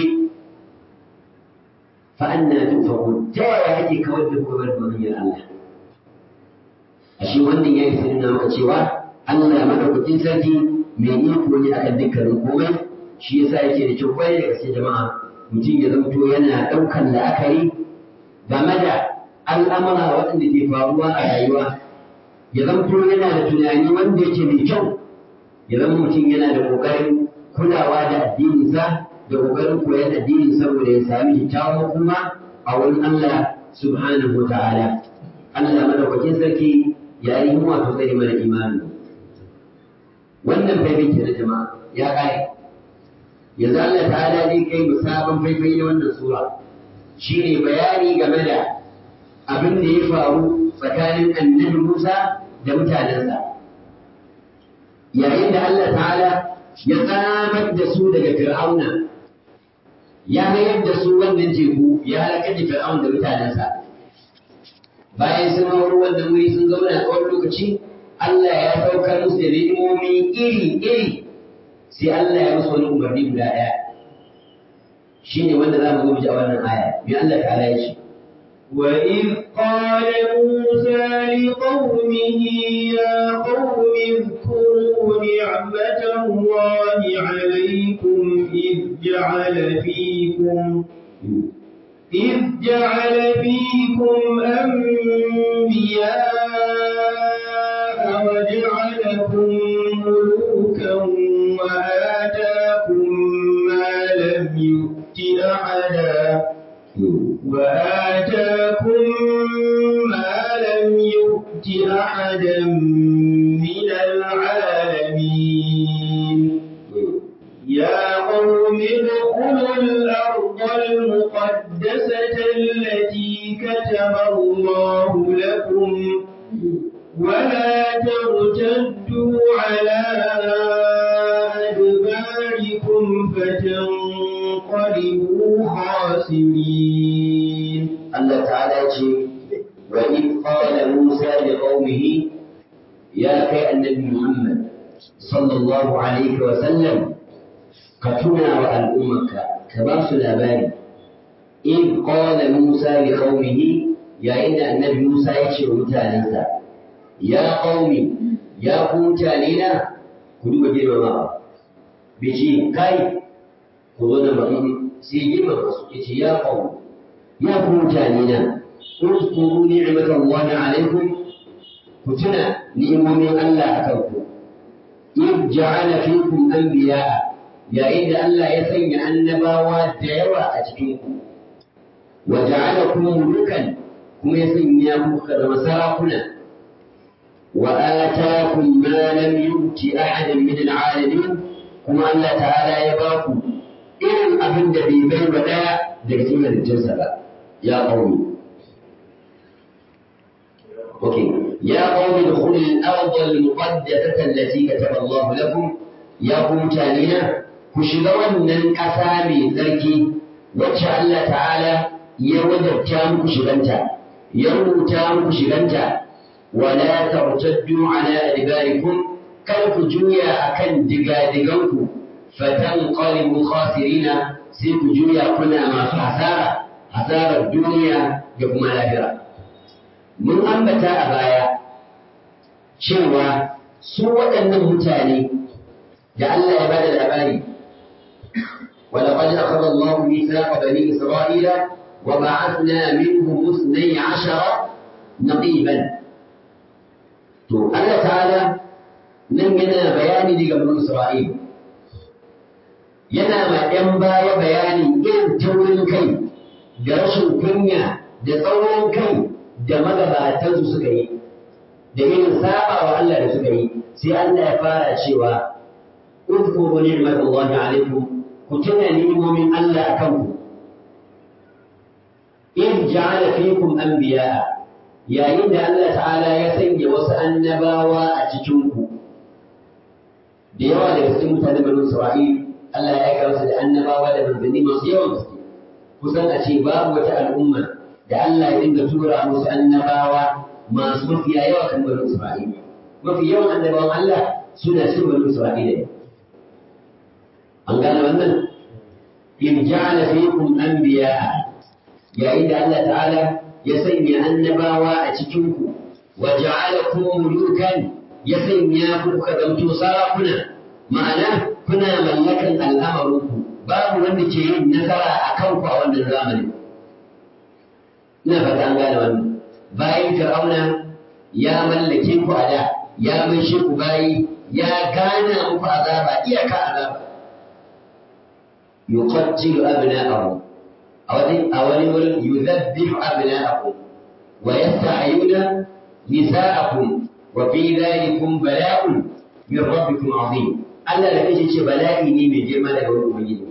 fa anna tufakun ta yaya ake kawar da kuma bar hanyar Allah ashe wannan yayi sai nuna maka cewa Allah madaukakin sarki mai iko ne akan dukkanin komai shi yasa yake da kyau kwarai da gaske jama'a mutum ya zamto yana ɗaukan la'akari game da al'amura waɗanda ke faruwa a rayuwa ya zamto yana da tunani wanda yake mai kyau ya zama mutum yana da ƙoƙarin kulawa da addininsa da ƙoƙarin koyon addinin saboda ya sami kyakkyawan kuma a wurin Allah subhanahu wa ta'ala Allah madaukakin sarki ya yi mu wato zai mana imani wannan faifai ke na jama'a ya ƙare yanzu Allah ta'ala zai kai mu sabon faifai na wannan sura shine bayani game da abin da ya faru tsakanin annabi Musa da mutanensa. Yayin da Allah ta'ala ya tsamar da su daga Fir'auna, ya mayar da su wannan teku ya halakar da Fir'auna da mutanensa. Bayan sun hau wannan wuri sun zauna tsawon lokaci, Allah ya saukar musu da ni'imomi iri-iri sai Allah ya musu wani umarni guda ɗaya. Shi ne wanda za mu zo mu ji a wannan aya. Me Allah ta'ala ya ce? وإذ قال موسى لقومه يا قوم اذكروا نعمة الله عليكم إذ جعل فيكم إذ جعل فيكم أنبياء وجعلكم ملوكا وآتاكم ما لم يؤت أحدا وآتاكم ما لم يؤت أحدا من العالمين يا قوم ادخلوا الأرض المقدسة التي كتب الله لكم ولا ترتدوا على أدباركم فتنقلبوا خاسرين Allah ta'ala ce wa in qala Musa li qaumihi ya kai annabi Muhammad sallallahu alaihi wa sallam ka tuna wa al'ummarka ka ba su labari in qala Musa li qaumihi yayin da annabi Musa ya ce wa mutanensa ya qaumi ya ku mutane na ku duba girmamawa bai ce kai ku zo da mutum sai girmama su ya ce ya qaumi ya ku mutane na اذكروا نعمة الله عليكم كتنا نعمة من الله أكلكم إذ جعل فيكم أنبياء yayin da Allah ya sanya annabawa da yawa a cikin ku wa ja'alakum mulukan kuma ya sanya ku ka zama sarakuna wa ataakum ma lam yuti ahadan min al'alamin kuma Allah ta'ala ya ba ku irin abin da bai bai wa daya daga cikin halittunsa ba ya qaumi اوكي يا قوم ادخلوا الارض المقدسه التي كتب الله لكم يا قوم تانينا كشغا wannan ƙasa mai tsarki wacce Allah ta'ala ya wajabta muku shiganta ya rubuta muku shiganta wala tartaddu ala adbarikum kar ku juya akan digadiganku fatanqalibu khasirina sai ku juya kuna masu hasara hasarar duniya da kuma lahira mun ambata a baya cewa su waɗannan mutane da Allah ya bada labari ولقد أخذ الله ميثاق بني إسرائيل وبعثنا منهم اثني عشر نقيبا تو الله تعالى nan yana bayani daga bani Isra'il yana ma ‘yan baya bayani irin taurin kai da rashin kunya da tsaurin kai da magabatansu suka yi da irin saba wa Allah da suka yi sai Allah ya fara cewa udkuru ni'matallahi alaikum ku tuna ni'imomin Allah akan ku in ja'ala fikum anbiya'a yayin da Allah ta'ala ya sanya wasu annabawa a cikin ku da yawa daga cikin mutanen banu Isra'il Allah ya aika musu da annabawa da manzanni masu yawan gaske kusan a ce babu wata al'umma da Allah ya dinga tura musu annabawa masu mafiya yawa kan banu Isra'il. Mafi yawan annabawan Allah suna cin banu Isra'ila ne. An gane wannan? In ja'ala fikum anbiya'a yayin da Allah ta'ala ya sanya annabawa a cikin ku wa ja'alakum mulukan ya sanya ku kuka zamto sarakuna ma'ana kuna mallakan al'amarinku babu wanda ke yin nasara a kanku a wannan zamanin ina fata an gane wannan bayan fir'auna ya mallake ku a da ya maishe ku bayi ya gana muku azaba iyaka azaba yuqattilu abna'ahum a wani a wani wurin yudhabbihu abna'ahum wa yasta'yuna nisa'akum wa fi dhalikum bala'un min rabbikum 'azim Allah da kanshi ce bala'i ne mai girma daga wurin ubangiji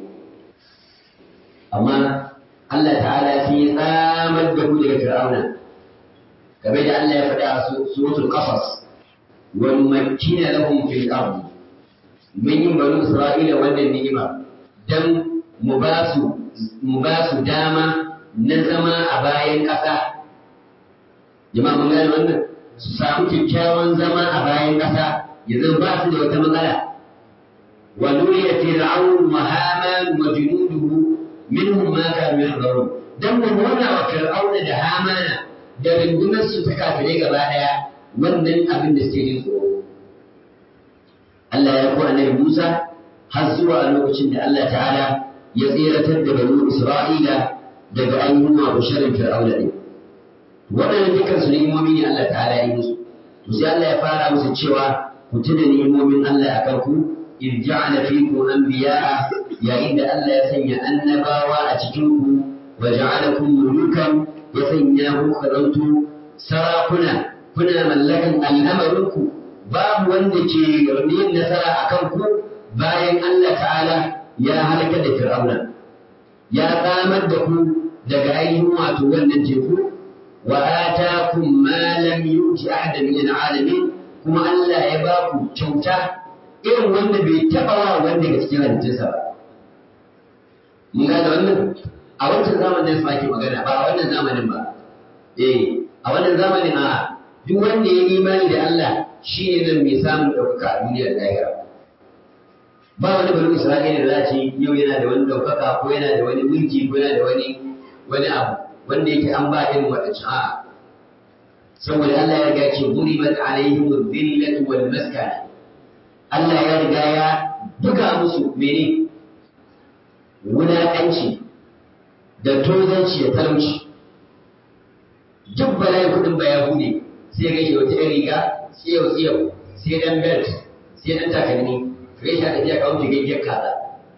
amma Allah ta'ala sai ya tsamar da ku daga Fir'auna game da Allah ya faɗa a suratul Qasas wa numakkina lahum fil ardi mun yi banu Isra'ila wannan ni'ima dan mu ba su mu ba su dama na zama a bayan ƙasa jama'a mun gane wannan su samu kyakkyawan zama a bayan ƙasa ya zama ba su da wata matsala wa nuriya fir'aun wa haman wa junuduhu minhum ma kanu yahdharun dan mu nuna wa fir'auna da hamana da rundunar su ta kafire gaba daya wannan abin da suke jin tsoro Allah ya ku annabi Musa har zuwa lokacin da Allah ta'ala ya tseratar da banu Isra'ila daga ainihin wa sharrin fir'auna din waɗannan dukkan su ni'imomi ne Allah ta'ala ya yi musu to sai Allah ya fara musu cewa ku tuna ni'imomin Allah akan ku in ja'ala fikum anbiya'a yayin da Allah ya sanya annabawa a cikin ku wa ja'alakum mulukan ya sanya ku karantu sarakuna kuna mallakan al'amarinku babu wanda ke yin nasara a kanku bayan Allah ta'ala ya halaka da fir'auna ya tsamar da ku daga ainihin wato wannan teku wa atakum ma lam yuti ahadan min al'alamin kuma Allah ya ba ku kyauta irin wanda bai taɓa wa wanda daga cikin halittunsa ba mun gane wannan a wancan zamanin su ake magana ba a wannan zamanin ba eh a wannan zamanin a duk wanda ya imani da Allah shi ne nan mai samun ɗaukaka a duniyar lahira ba wani bari Isra'ila da za ce yau yana da wani ɗaukaka ko yana da wani mulki ko yana da wani wani abu wanda yake an ba irin waɗancan a'a saboda Allah ya riga ce duribat alaihim dhillatu wal maskana Allah ya riga ya buga musu mene wulaƙanci da tozanci da talauci duk bala'in kuɗin ba ya bude sai ga wata yan riga tsiyau tsiyau sai dan belt sai dan takalmi kai shi da biya kawo gaggiyar kaza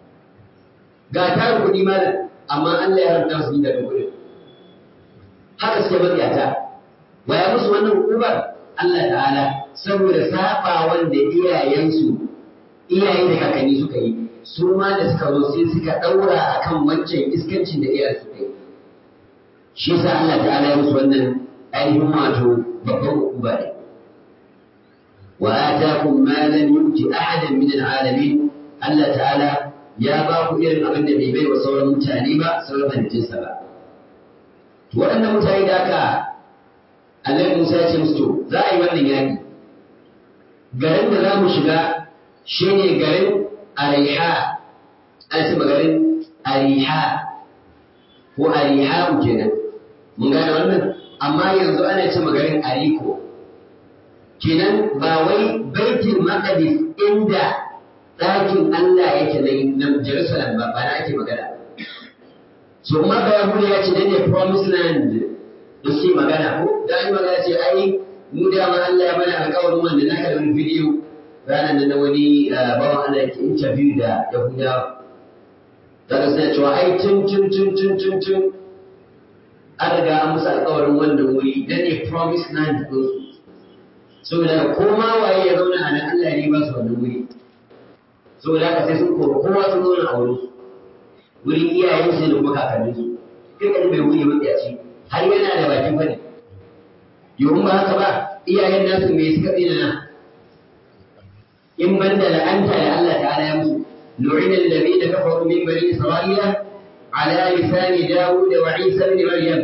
ga tarin kuɗi malam amma Allah ya haramta su daga kuɗin haka suke matsiyata waya musu wannan hukumar Allah ta'ala saboda saba wanda iyayensu iyaye da kakanni suka yi su ma da suka zo sai suka ɗaura akan wancan iskancin da iyayen suka yi shi yasa Allah ta'ala ya musu wannan ainihin wato babban hukuma ne wa atakum ma lam yuti ahadan min al'alamin Allah ta'ala ya ba ku irin abin da bai bai wa sauran mutane ba sauran halittunsa ba to waɗannan mutane da aka Allah Musa ya ce musu to za a yi wannan yaƙi garin da za mu shiga shine garin Ariha an ce garin Ariha ko Ariha kenan mun gane wannan amma yanzu ana ce garin Ariko kenan ba wai baitul maqdis inda ɗakin Allah yake na Jerusalem ba ba na ake magana so kuma ba Yahudu ya ce ne promised land da suke magana ko da yi magana ce ai mu da ma Allah ya mana alƙawarin wanda na ka da wani bidiyo ranar da na wani bawan Allah yake interview da Yahudawa daga suna cewa ai tun tun tun tun tun tun an riga an musu alƙawarin wannan wuri dan ne promised land ɗinsu saboda ko ma waye ya zauna a nan Allah ne ba su wannan wuri saboda haka sai sun koro kowa sun zauna a wurin wurin iyayen su da kuma kakannin su kai kan bai wuri wanda ci har yana da bakin fadi yau ba haka ba iyayen nasu me suka tsina na in ban da la'anta da Allah ta'ala ya musu lu'ina alladhina kafaru min bani isra'ila ala lisani dawud wa isa ibn maryam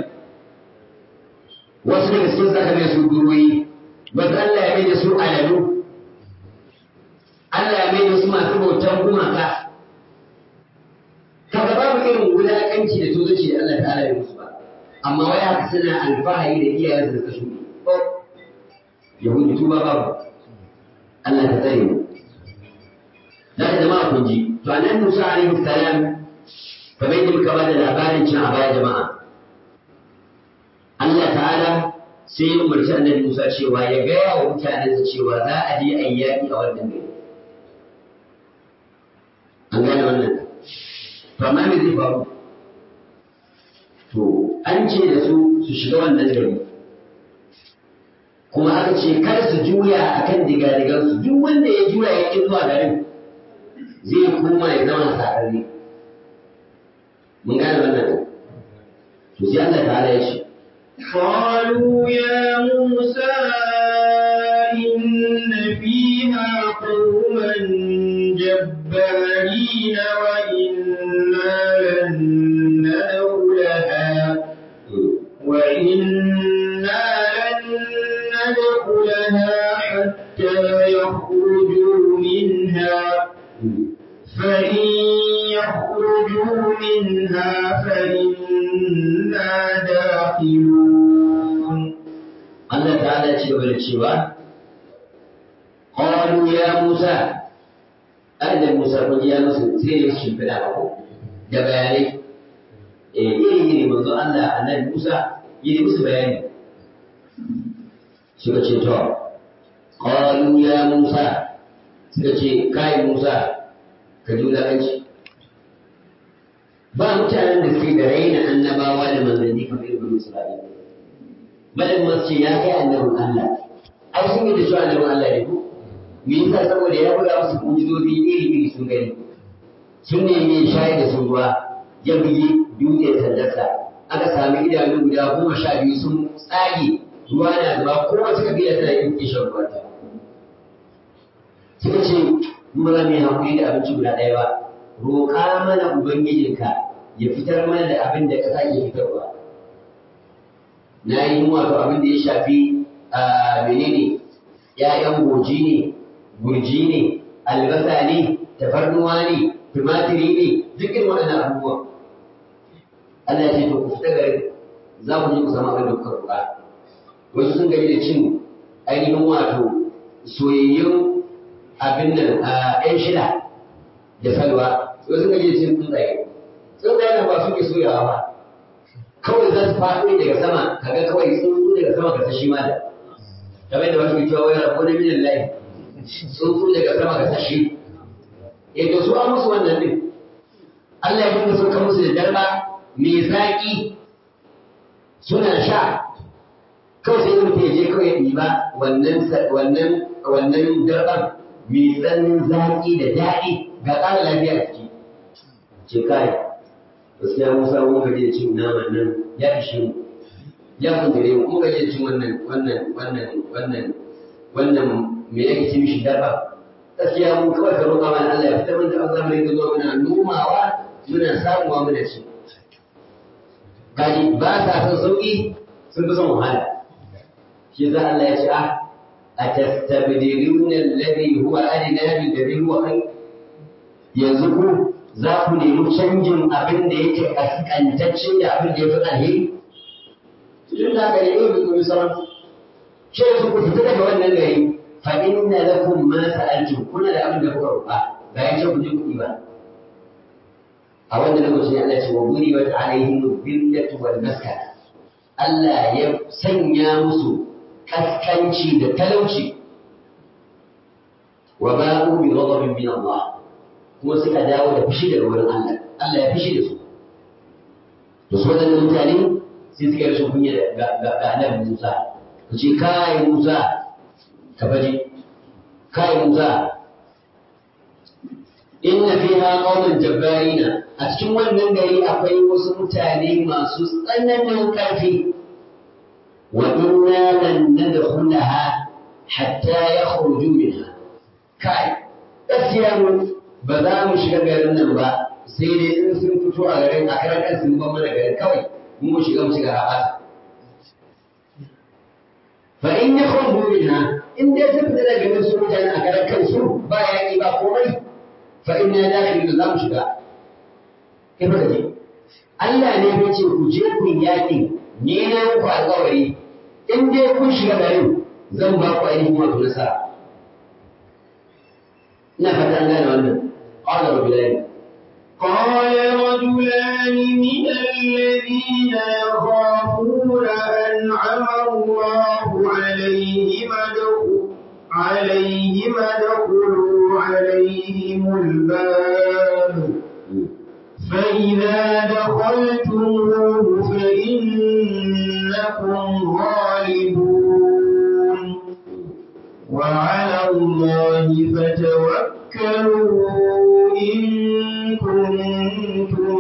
wasu daga cikin zaka mai su guroyi wasu Allah ya mai da su aladu Allah ya mai da su masu bautan gumaka kaga babu irin wulaƙanci da tozoci da Allah ta'ala ya musu ba amma wai haka suna alfahari da iyayen da suka shuɗe yahudi tuba babu Allah ta tsare mu da ka jama'a kun ji to anan Musa alaihi salam kamar yadda muka bada labarin cin a baya jama'a Allah ta'ala sai ya umarci annabi Musa cewa ya gaya wa mutanensa cewa za a je a yi yaƙi a wannan gari an gane wannan to amma me zai faru to an ce da su su shiga wannan gari kuma aka ce kar su juya akan digadigansu duk wanda ya juya ya ƙi zuwa garin zai koma ya zama sararre mun gane wannan to sai Allah ta'ala ya ce قالوا يا موسى إن فيها قوما جبارين وإنا لن ندخلها وإنا لن ندخلها حتى يخرجوا منها فإن يخرجوا منها فإنا داخلون Allah ta'ala ya ci gaba da cewa qalu ya Musa annabi Musa kun ji ya musu sai ne shimfiɗa ba ko da bayanai eh iri iri manzo Allah annabi Musa yi musu bayani suka ce to qalu ya Musa suka ce kai Musa ka ji wulaƙanci ba mutanen da suke da raina annabawa da manzanni kamar irin Isra'ila bayan masu ce ya kai annabin Allah ai sun yi da shi annabin Allah ne ko me yasa saboda ya buga musu mujizozi iri iri sun gani sun nemi shayar da sun ruwa ya bugi dutse sandarsa aka sami idanu guda goma sha biyu sun tsage ruwa na zuba kowace kabila tana yin kishin ruwanta suka ce mu ba mai haƙuri da abinci guda ɗaya ba roƙa mana ubangijinka ya fitar mana da abin da ƙasa ke fitarwa na yi wato abin da ya shafi a menene ‘ya'yan goji ne, gurji ne, albasa ne, tafarnuwa ne, tumatiri ne, duk irin waɗannan abubuwan. Allah ya ce to ku fita garin za ku je ku samu abin da kuka roƙa. Wasu sun gani da cin ainihin wato soyayyun abin nan a ‘yan shida da salwa, wasu sun gani da cin tsuntsaye. Tsuntsaye nan ba suke soyawa ba. kawai za su faɗo daga sama kaga kawai tsuntsu daga sama ka sashi ma da kamar da wasu cewa wai rabu na minan layi tsuntsu daga sama ka sashi eh to su an musu wannan din Allah ya dinga sauka musu da darba mai zaƙi suna sha kawai sai mutum ya je kawai ya ɗiba wannan wannan wannan darban mai tsanin zaƙi da daɗi ga ƙara lafiya a ciki ce kai gaskiya Musa mun gaji da cin naman nan ya ishe mu ya kun gare mu mun gaji da cin wannan wannan wannan wannan wannan me yake ci mishi darba gaskiya mun kawai ka roƙa mana Allah ya fitar mana da Allah mai zuwa muna nomawa muna samuwa muna ci kaji ba sa son sauki sun fi son wahala shi za Allah ya ce a atastabdiluna alladhi huwa adna bil ladhi huwa khair yanzu ku za ku nemi canjin abin da yake kaskantacce da abin da ya fi alheri tun da haka ne yau da kuma sauran shi yanzu ku fita daga wannan gari fa inna lakum ma sa'altum kuna da abin da kuka roƙa ba ya ce ku je kuɗi ba a wannan lokacin Allah ce wa guri wa alaihim billatu wal maskana Allah ya sanya musu kaskanci da talauci wa ba'u bi ghadabin min Allah kuma suka dawo da fushi daga wurin Allah Allah ya fushi da su to su wadannan mutane sai suka yi rashin kunya ga ga annabi Musa ku ce kai Musa ka baje kai Musa inna fiha qauman jabbarina a cikin wannan gari akwai wasu mutane masu tsananin ƙarfi wa inna lan nadkhulaha hatta yakhruju minha kai gaskiya mu ba za mu shiga garin nan ba sai dai in sun fito a garin a karan kan sun ban mana garin kawai mu mu shiga mu shiga rabata fa in yakhruju minha in dai sun fita daga garin su mutane a karan kansu ba yaƙi ba komai fa inna dakhilun za mu shiga kai baka je Allah ne ya ce ku je ku yaƙi ni na muku alƙawari in dai kun shiga garin zan ba ku ainihin wato nasara ina fata an gane wannan qala rajulani قال رجلان من الذين يخافون أنعم الله عليهم ادخلوا عليهم ادخلوا عليهم الباب فإذا دخلتموه فإنكم غالبون وعلى الله فتوكلوا إن كنتم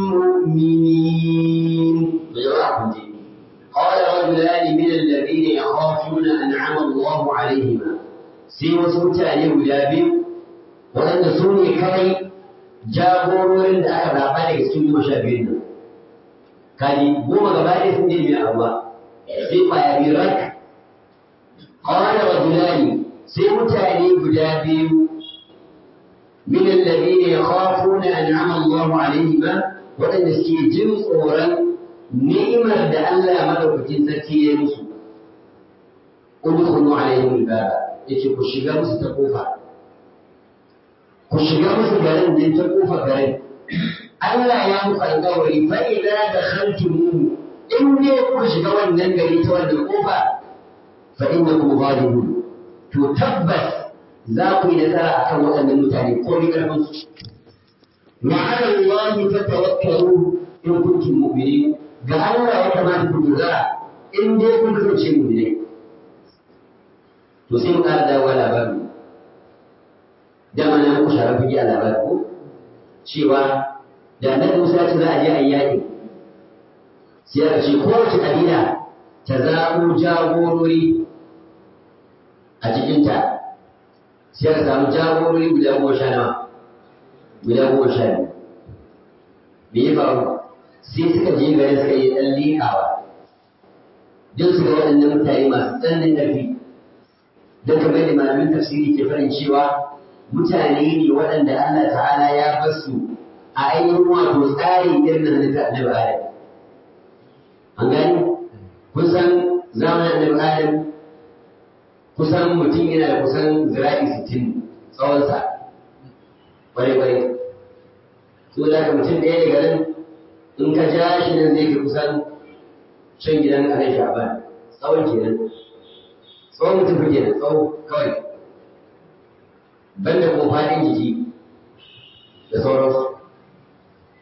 مؤمنين بجواب قال رجلان من الذين يخافون أنعم الله عليهما sai wasu mutane guda biyu waɗanda su ne kai jagororin da aka zaɓa daga cikin goma sha biyun nan kaji goma gaba ɗaya sun je mai abuwa sai ƙwaya biyu rak qala rajulani sai mutane guda biyu min alladhina yakhafuna an'ama Allahu alaihima waɗanda suke jin tsoron ni'imar da Allah madaukakin sarki ya musu udkhulu alaihim albaba yace ku shiga musu ta kofa ku shiga musu garin nan ta kofa garin Allah ya muku alƙawari fa idza dakhaltumuhu in dai kuka shiga wannan gari ta wannan kofa fa innakum ghalibun to tabbas za ku yi nasara akan waɗannan mutane ko ni karfin su wa ala Allah fatawakkalu in kuntum mu'minin ga Allah ya kamata ku dogara in dai kun kasance mu'minai to sai mu ƙara dawowa labari dama na muku shara fage a labari ko cewa da annabi Musa ya ce za a je a yi yaƙi sai aka ce kowace ƙabila ta zaɓo jagorori a cikinta sai aka samu jagorori guda goma sha nawa guda goma sha biyu me ya faru sai suka je gari suka yi ɗan liƙawa don su ga waɗannan mutane masu tsananin ƙarfi don kamar da malamin tafsiri ke farin cewa mutane ne waɗanda Allah ta'ala ya bar su a ainihin wato tsari irin na halitta annabi Adam. An gani? Kusan zamanin annabi Adam kusan mutum yana da kusan zira'i sittin tsawonsa. Kwarai-kwarai. So da ka mutum ɗaya daga nan in ka ja shi nan zai fi kusan shan gidan alai shaban tsawon kenan. Tsawon mutum fi kenan tsawo kawai. Banda kuma faɗin jiki da sauransu.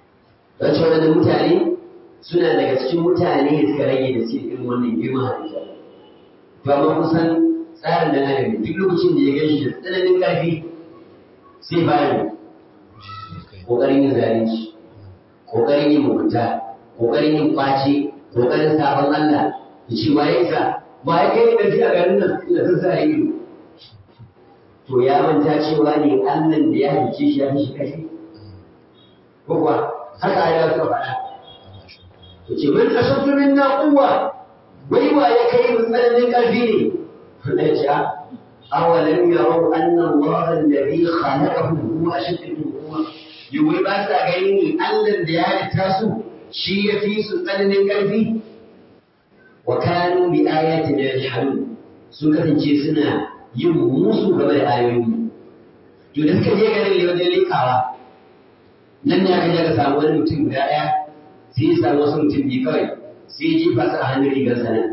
waɗannan mutane suna daga cikin mutane da suka rage da cikin irin wannan girman halitta to amma kusan tsarin da adam duk lokacin da ya gan shi da tsananin ƙarfi sai bayan ƙoƙarin yin zalunci ƙoƙarin yin mugunta ƙoƙarin yin ƙwace ƙoƙarin sabon Allah ya ce wa ya isa ba ya kai ƙarfi a garin nan ina zan sa ido to ya manta cewa ne Allah da ya halice shi ya fi shi ƙarfi ko kuwa haka ya suka faɗa ya ce man ashaddu minna quwwa wai wa ya kai mu tsananin ƙarfi ne Allah ya ce a awalam yarau anna Allah alladhi khalaqahum huwa ashaddu minhum quwwa yawai ba sa gani ne Allah da ya halitta su shi ya fi su tsananin ƙarfi wa kanu bi ayatina yajhadun sun kasance suna yin musu game da ayoyi to da suka je garin ne wajen lekawa nan ne aka je ka samu wani mutum guda ɗaya sai ya samu wasu mutum biyu kawai sai ya jefa su a hannun rigar sa nan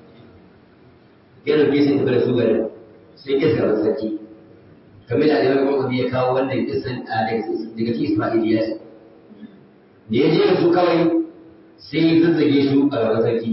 ya dauke sai tafi da su garin sai ya gaskata sarki kamar da alimar gwamnati ya kawo wannan kisan daga cikin isra'iliya da ya je da su kawai sai ya zazzage su a gaban sarki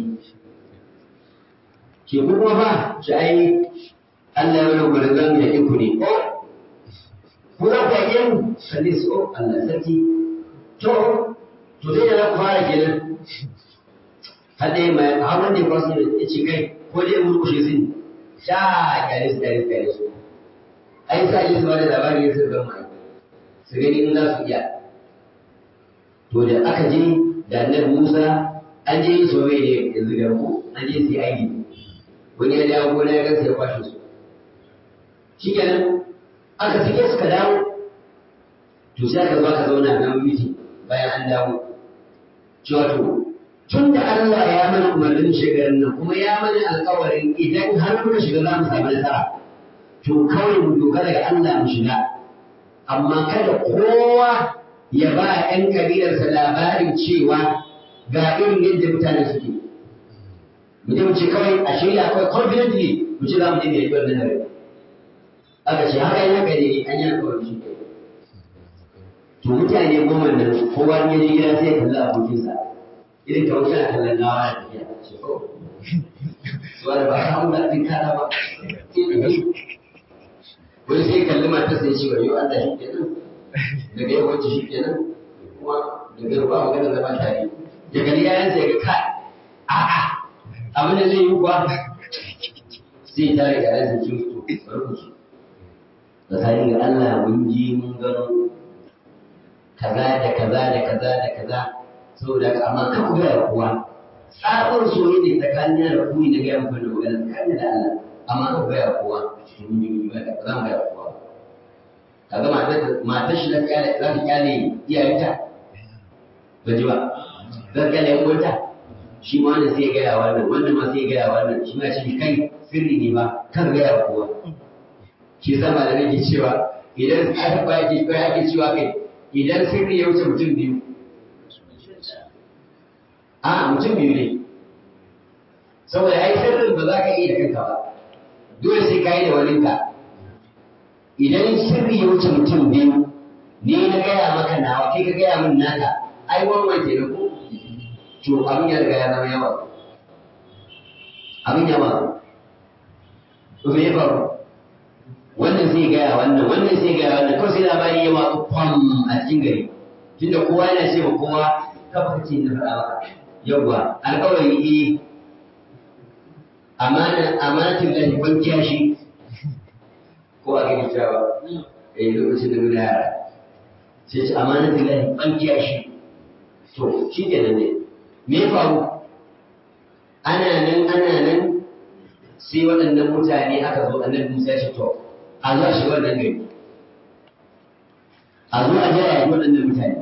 ke kuma ba shi ai Allah ya wani gudun zan yaƙi ku ne ko ku za ku yaƙe mu kalli su o Allah sarki to to dai da za ku fara kenan har dai mai har wanda ya kwasu ya ce kai ko dai mu kushe su ne sha kyale su kyale su kyale su ai sa ji su ba da labari ya sun zama su gani in za su iya to da aka je da annabi Musa an je yin soyayya ne yanzu ga ku an je su yi aiki wani ya dawo gona ya gansa ya kwashe su shi kenan aka sake suka dawo to sai aka zo aka zauna na miti bayan an dawo cewa to tun da Allah ya mana umarnin shigarin nan kuma ya mana alƙawarin idan har muka shiga za mu samu nasara to kawai mu dogara ga Allah mu shiga amma kada kowa ya ba 'yan kabilarsa labarin cewa ga irin yadda mutane suke mu je mu ce kawai a shirya kawai confidently mu ce za mu je mu yi wannan hari aka ce haka yana gari ne an yi alkawari shi to mutane goma nan kowa ne je gida sai ya kalli abokinsa irin kamar kana kallon gawa da tafiya ce ko su wani ba ka da abin kada ba wani sai kalli matar sai ce wa yau Allah shi kenan daga yau wacce shi kenan kuma daga yau ba magana zama tare ya gani yayan sai ga kai a'a abin da zai yi kuwa sai ta riga ya zai ce to bari ku ci tsakani ga Allah mun ji mun gano kaza da kaza da kaza da kaza saboda ka amma kan ku ga kuwa tsabar soyayya ne tsakanin da ku ne ga muku da magana tsakanin da Allah amma kan ku ga kuwa mun ji mun ga za mu ga kuwa kaga matar matar shi da kyale za ta kyale iyayenta ba ji ba zan kyale yan uwanta shi ma wannan sai ya gaya wannan wannan ma sai ya gaya wannan shi ma ce kai sirri ne ba kan gaya kowa shi yasa malamai ke cewa idan aka ba ke kai ake cewa kai idan sirri ya wuce mutum biyu a mutum biyu ne saboda ai sirrin ba za ka iya da kanka ba dole sai ka yi da waninka idan sirri ya wuce mutum biyu ni na gaya maka nawa kai ka gaya min naka ai wannan ke ko to abin ya riga ya zama yawa abin yawa to me ya faru wannan sai gaya wannan wannan sai gaya wannan kawai sai labari ya watsu kwam a cikin gari tunda kowa yana ce ma kowa kafa kace na faɗa maka yawwa alƙawari eh amana amanatin lahi ban kiyashi ko a gani cewa eh lokacin da muna yara sai ce amanatin lahi ban kiyashi to shi ke nan ne me ya faru ana nan ana nan sai waɗannan mutane aka zo annabi Musa ya ce to a zo a shiga wannan gari a zo a jaya waɗannan mutane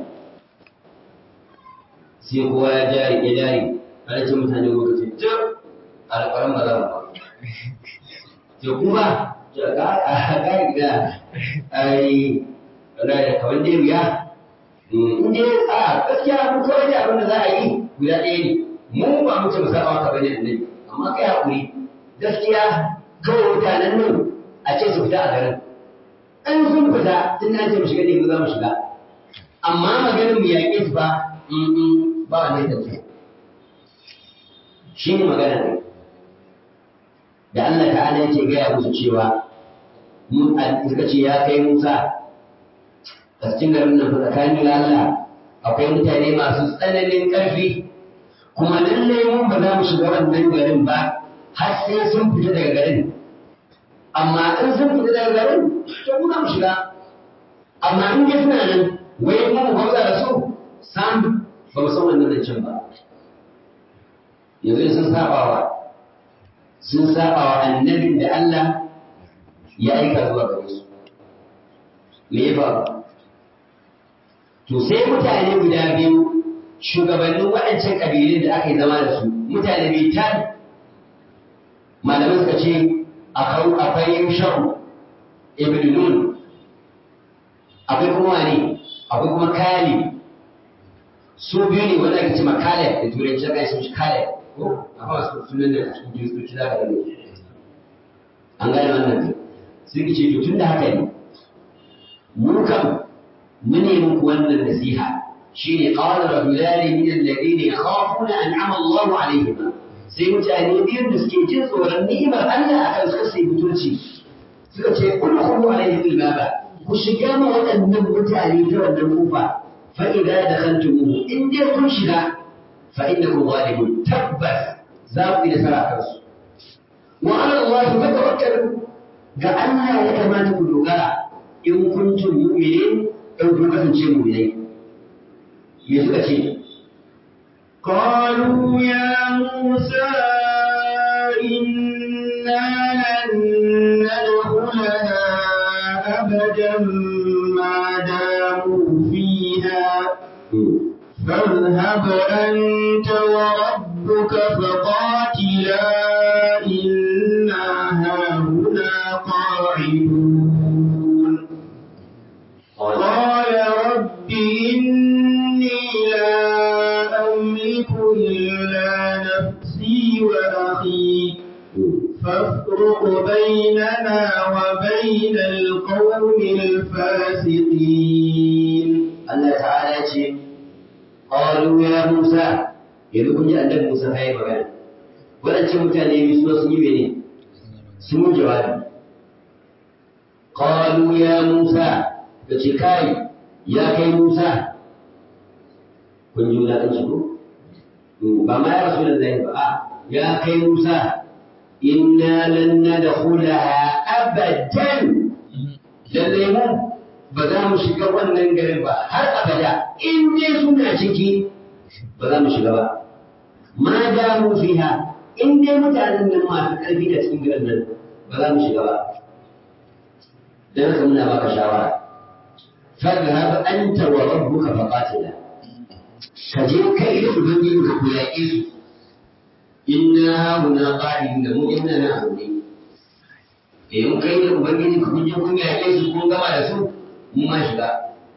sai kowa ya jari ya jari ana ce mutane muka ce ce alƙawarin ba za mu ba ce kuma a gari da ai da kawai dai wuya in dai a gaskiya mun kawai da abin da za a yi guda ɗaya ne mu ba mu ce mu saba maka bane annabi amma kai hakuri gaskiya kawai mutanen nan a ce su fita a garin in sun fita tun na ce mu shiga ne mu za mu shiga amma maganin mu yaƙe su ba ba a nesa ce shi ne magana ne da Allah ta'ala yake gaya musu cewa mun suka ce ya kai Musa a cikin garin nan fa tsakanin da Allah akwai mutane masu tsananin ƙarfi kuma lallai mun ba za mu shiga wannan garin ba har sai sun fita daga garin amma in sun fita daga garin to mu za mu shiga amma in dai suna nan wai mu mu gwamza da su sam ba mu san wannan zancen ba yanzu sun saba wa sun saba wa annabin da Allah ya aika zuwa gare su me ya faru to sai mutane guda biyu shugabannin waɗancan ƙabilun da aka yi zama da su mutane biyu tan malamai suka ce akwai shan ibn nun akwai kuma wani akwai kuma kali su biyu ne wanda ake ce ma kale da turanci aka yi sun ci kale ko akwai masu sunan da cikin kiristoci za ka gani an gane wannan ne sun ce to tun da haka ne mu kam mu ne muku wannan nasiha shine qala rajulani min alladhina yakhafuna an'ama Allahu alaihim sai mutane biyun da suke jin tsoron ni'imar Allah akan su sai mutunci suka ce udkhulu alaihim albaba ku shiga ma waɗannan mutane ta wannan kofa fa idza dakhaltumuhu in dai kun shiga fa innakum ghalibun tabbas za ku yi nasara kansu wa ala Allah fatawakkalu ga Allah ya kamata ku dogara in kuntum mu'minin in kun kasance mu'minai me suka ce قالوا يا موسى إنا لن ندخلها أبدا ما داموا فيها فاذهب أنت وربك فقاتلا إنا هاهنا قاعدون قال رب إني لا أملك إلا نفسي وأخي فافرق بيننا وبين القوم الفاسقين Allah ta'ala ya ce qalu ya Musa yanzu kun ji annabi Musa fa yi magana wadancan mutane biyu su sun yi mene sun yi jawabi qalu ya Musa da ce kai ya kai Musa kun ji wulaƙanci ko ba ma ya rasu da zai ba a ya kai Musa inna lan nadkhulaha abadan lallai mu ba za mu shiga wannan garin ba har abada in dai suna ciki ba za mu shiga ba ma da mu fiha in dai mutanen nan masu ƙarfi da cikin garin nan ba za mu shiga ba dan haka muna baka shawara fadhhab anta wa rabbuka faqatila ka je kai da ubangiji ka ku yaƙe su inna hauna qa'idun da mu inna na aure eh mun kai da ubangiji ku kun je kun yaƙe su kun gama da su mun ma shiga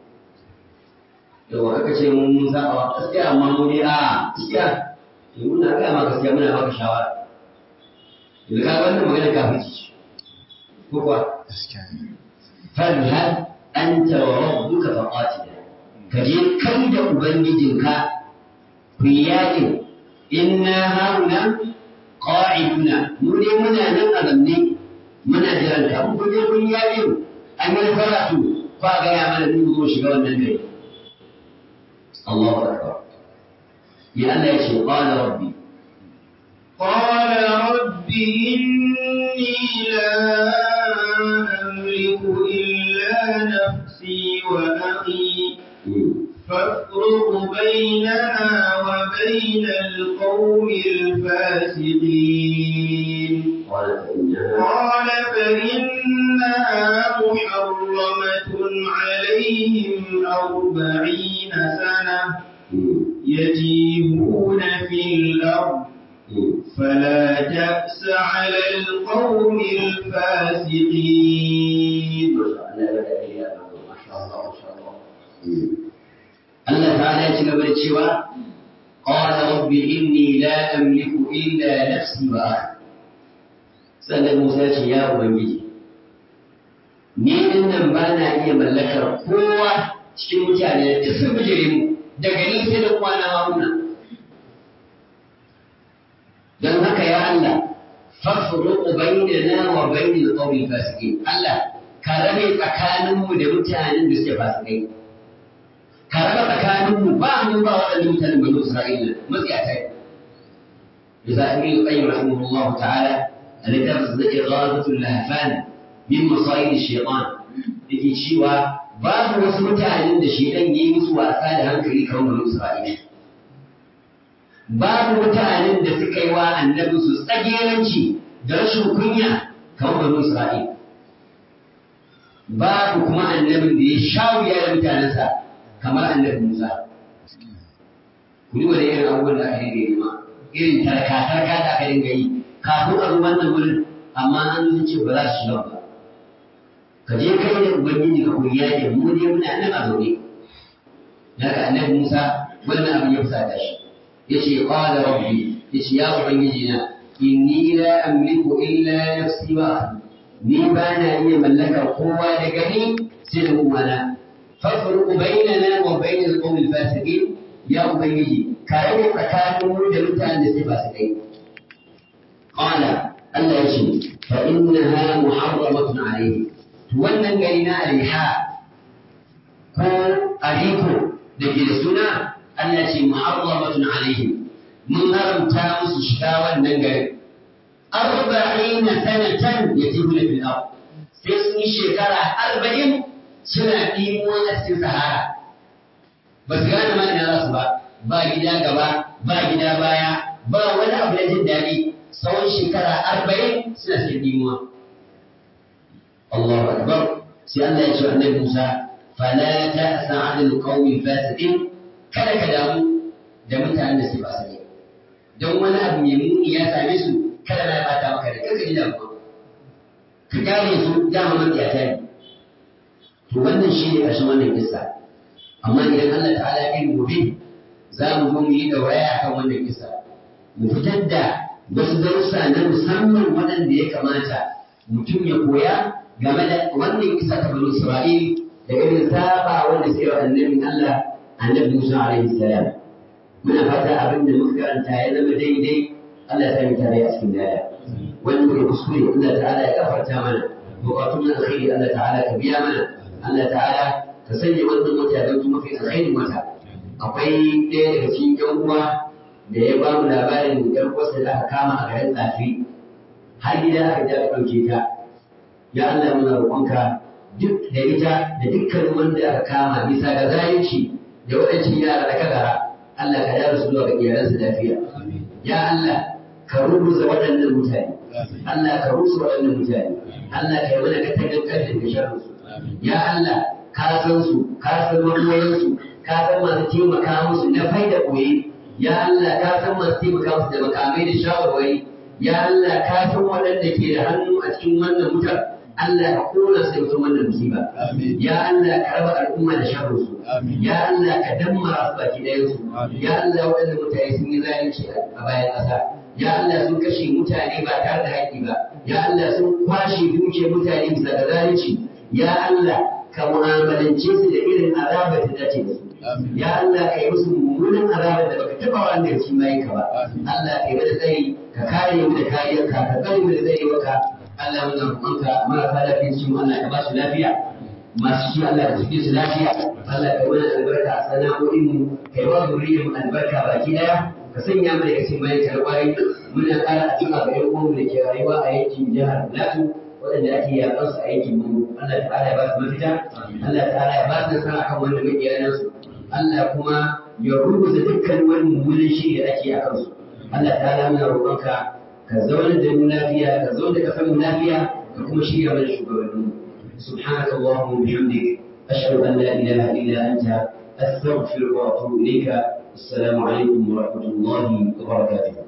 yawa kaka ce mun mun saba wa gaskiya amma mu ne a gaskiya to muna ga ma gaskiya muna baka shawara idan ka wannan magana kafirci ce ko kuwa fadhhab anta wa rabbuka faqatila ka je kai da ubangijinka ku yi yaƙin inna hauna qa'iduna mu ne muna nan a zanne muna jiran ka mun je kun yaƙin an yi karatu ba gaya mana mun zo shiga wannan gari Allahu akbar ya Allah ya ce qala rabbi قال رب إني لا أملك إلا نفسي وأخي فافرق بيننا وبين القوم الفاسقين قال فإنها قال فإنها محرمة عليهم أربعين سنة يتيهون في الأرض فلا تأس على القوم الفاسقين Allah ta'ala ya ci gaba da cewa qala rabbi inni la amliku illa nafsi wa akhi sannan Musa ya ce ya ubangiji ni din nan ba na iya mallakar kowa cikin mutane da sun bijire mu daga ni sai da kwana haruna don haka ya Allah fafruqu bainana wa bainal qawmi fasiqin Allah ka rabe tsakaninmu da mutanen da suke fasikai ka raba tsakaninmu ba mu ba waɗannan mutanen banu Isra'ila matsiyata إذا ابن القيم رحمه الله تعالى الذي درس إغاظة اللهفان من مصائد الشيطان yake cewa babu wasu mutanen da shedan ya yi musu wasa da hankali kamar banu Isra'ila. Babu mutanen da suka yi wa annabi su tsageranci da rashin kunya kamar banu Isra'ila. Babu kuma annabin da ya sha wuya da mutanensa kamar annabi Musa. Ku duba da irin abubuwan da aka dinga yi ma, irin tarka-tarka da aka dinga yi kafin a zo wannan wurin amma an ce ba za su shiga ba. ka je kai da ubangiji ka koyi yaƙi mu dai muna nan a zaune daga annabi Musa wannan abin ya fusata shi yace qala rabbi yace ya ubangiji na inni la amliku illa nafsi wa ahli ni ba na iya mallakar kowa da gani sai da uwana fafruqu bainana wa bainal qawmi fasiqin ya ubangiji ka rage tsakanin mu da mutanen da sai fasikai qala Allah yace fa innaha muharramatun alayhi wannan gari na aliha ko ariko da ke da suna Allah ce muharramatun alaihim mun haramta musu shiga wannan garin arba'ina sanatan yatihuna fil ard sai sun yi shekara arba'in suna ɗimuwa a cikin sahara ba su gane ma ina za su ba ba gida gaba ba gida baya ba wani abu da jin daɗi tsawon shekara arba'in suna cikin ɗimuwa الله أكبر سأل يسوع النبي موسى فلا تأس عن القوم الفاسقين kada ka damu da mutanen da suke fasike don wani abu mai muni ya same su kada na bata maka da kanka ji damuwa ka kare su dama matsiyata ne to wannan shi ne ƙarshen wannan kissa amma idan Allah ta'ala ya kai gobe za mu zo mu yi dauraya kan wannan kissa mu fitar da wasu darussa na musamman waɗanda ya kamata mutum ya koya game da wannan kisa ta bani Isra'il da irin saba wanda sai wa annabin Allah annabi Musa alaihi salam muna fata abin da muka karanta ya zama daidai Allah ya sani tare a cikin daya wanda muka kuskure Allah ta'ala ya gafarta mana bukatun na alkhairi Allah ta'ala ka biya mana Allah ta'ala ka sanya wannan wata don kuma kai alkhairin wata akwai ɗaya daga cikin ƴan uwa da ya ba mu labarin ƴar uwarsa da aka kama a garin tsafi har gida aka ja aka ɗauke ta ya Allah muna roƙonka duk da ita da dukkan wanda aka kama bisa ga zalunci da waɗancan yara da kagara Allah ka dara su zuwa ga iyalansu lafiya ya Allah ka rubuta waɗannan mutane Allah ka rusa waɗannan mutane Allah ka yi mana katangar ƙarfin da sharrinsu ya Allah ka san su ka san makoyansu ka san masu taimaka musu na faida ɓoye ya Allah ka san masu taimaka musu da makamai da shawarwari ya Allah ka san waɗanda ke da hannu a cikin wannan wutar Allah ka kona su da wannan musiba ya Allah ka raba al'umma da sharrinsu ya Allah ka dammara su baki ɗayansu ya Allah waɗanda mutane sun yi zalunci a bayan ƙasa ya Allah sun kashe mutane ba tare da haƙƙi ba ya Allah sun kwashe dukiyar mutane bisa ga zalunci ya Allah ka mu'amalance su da irin azabar da dace da su ya Allah ka yi musu mummunan azabar da baka taba wa da shi mai ka ba Allah ka yi mana tsari ka kare mu da kariyarka ka kare mu da tsarewarka Allah muna roƙonka marasa lafiya cikin Allah ka ba su lafiya masu shi Allah ka cike su lafiya Allah ka mana albarka a sana'o'in mu kai wa zuriyar mu albarka baki daya ka sanya mu daga cikin bayan karɓari muna ƙara addu'a ga ƴan uwanmu da ke rayuwa a yankin jihar Plateau waɗanda ake yaƙar su a yankin mu Allah ta'ala ya ba su mafita Allah ta'ala ya ba su nasara kan wanda maƙiyanan su Allah kuma ya rubuta dukkan wani mummunan shiri da ake a kansu Allah ta'ala muna roƙonka ka zauna da mu lafiya ka zauna da kasar mu lafiya ka kuma shirya mana shugabannin سبحانك اللهم وبحمدك أشهد أن لا إله إلا أنت أستغفرك وأتوب إليك السلام عليكم ورحمة الله وبركاته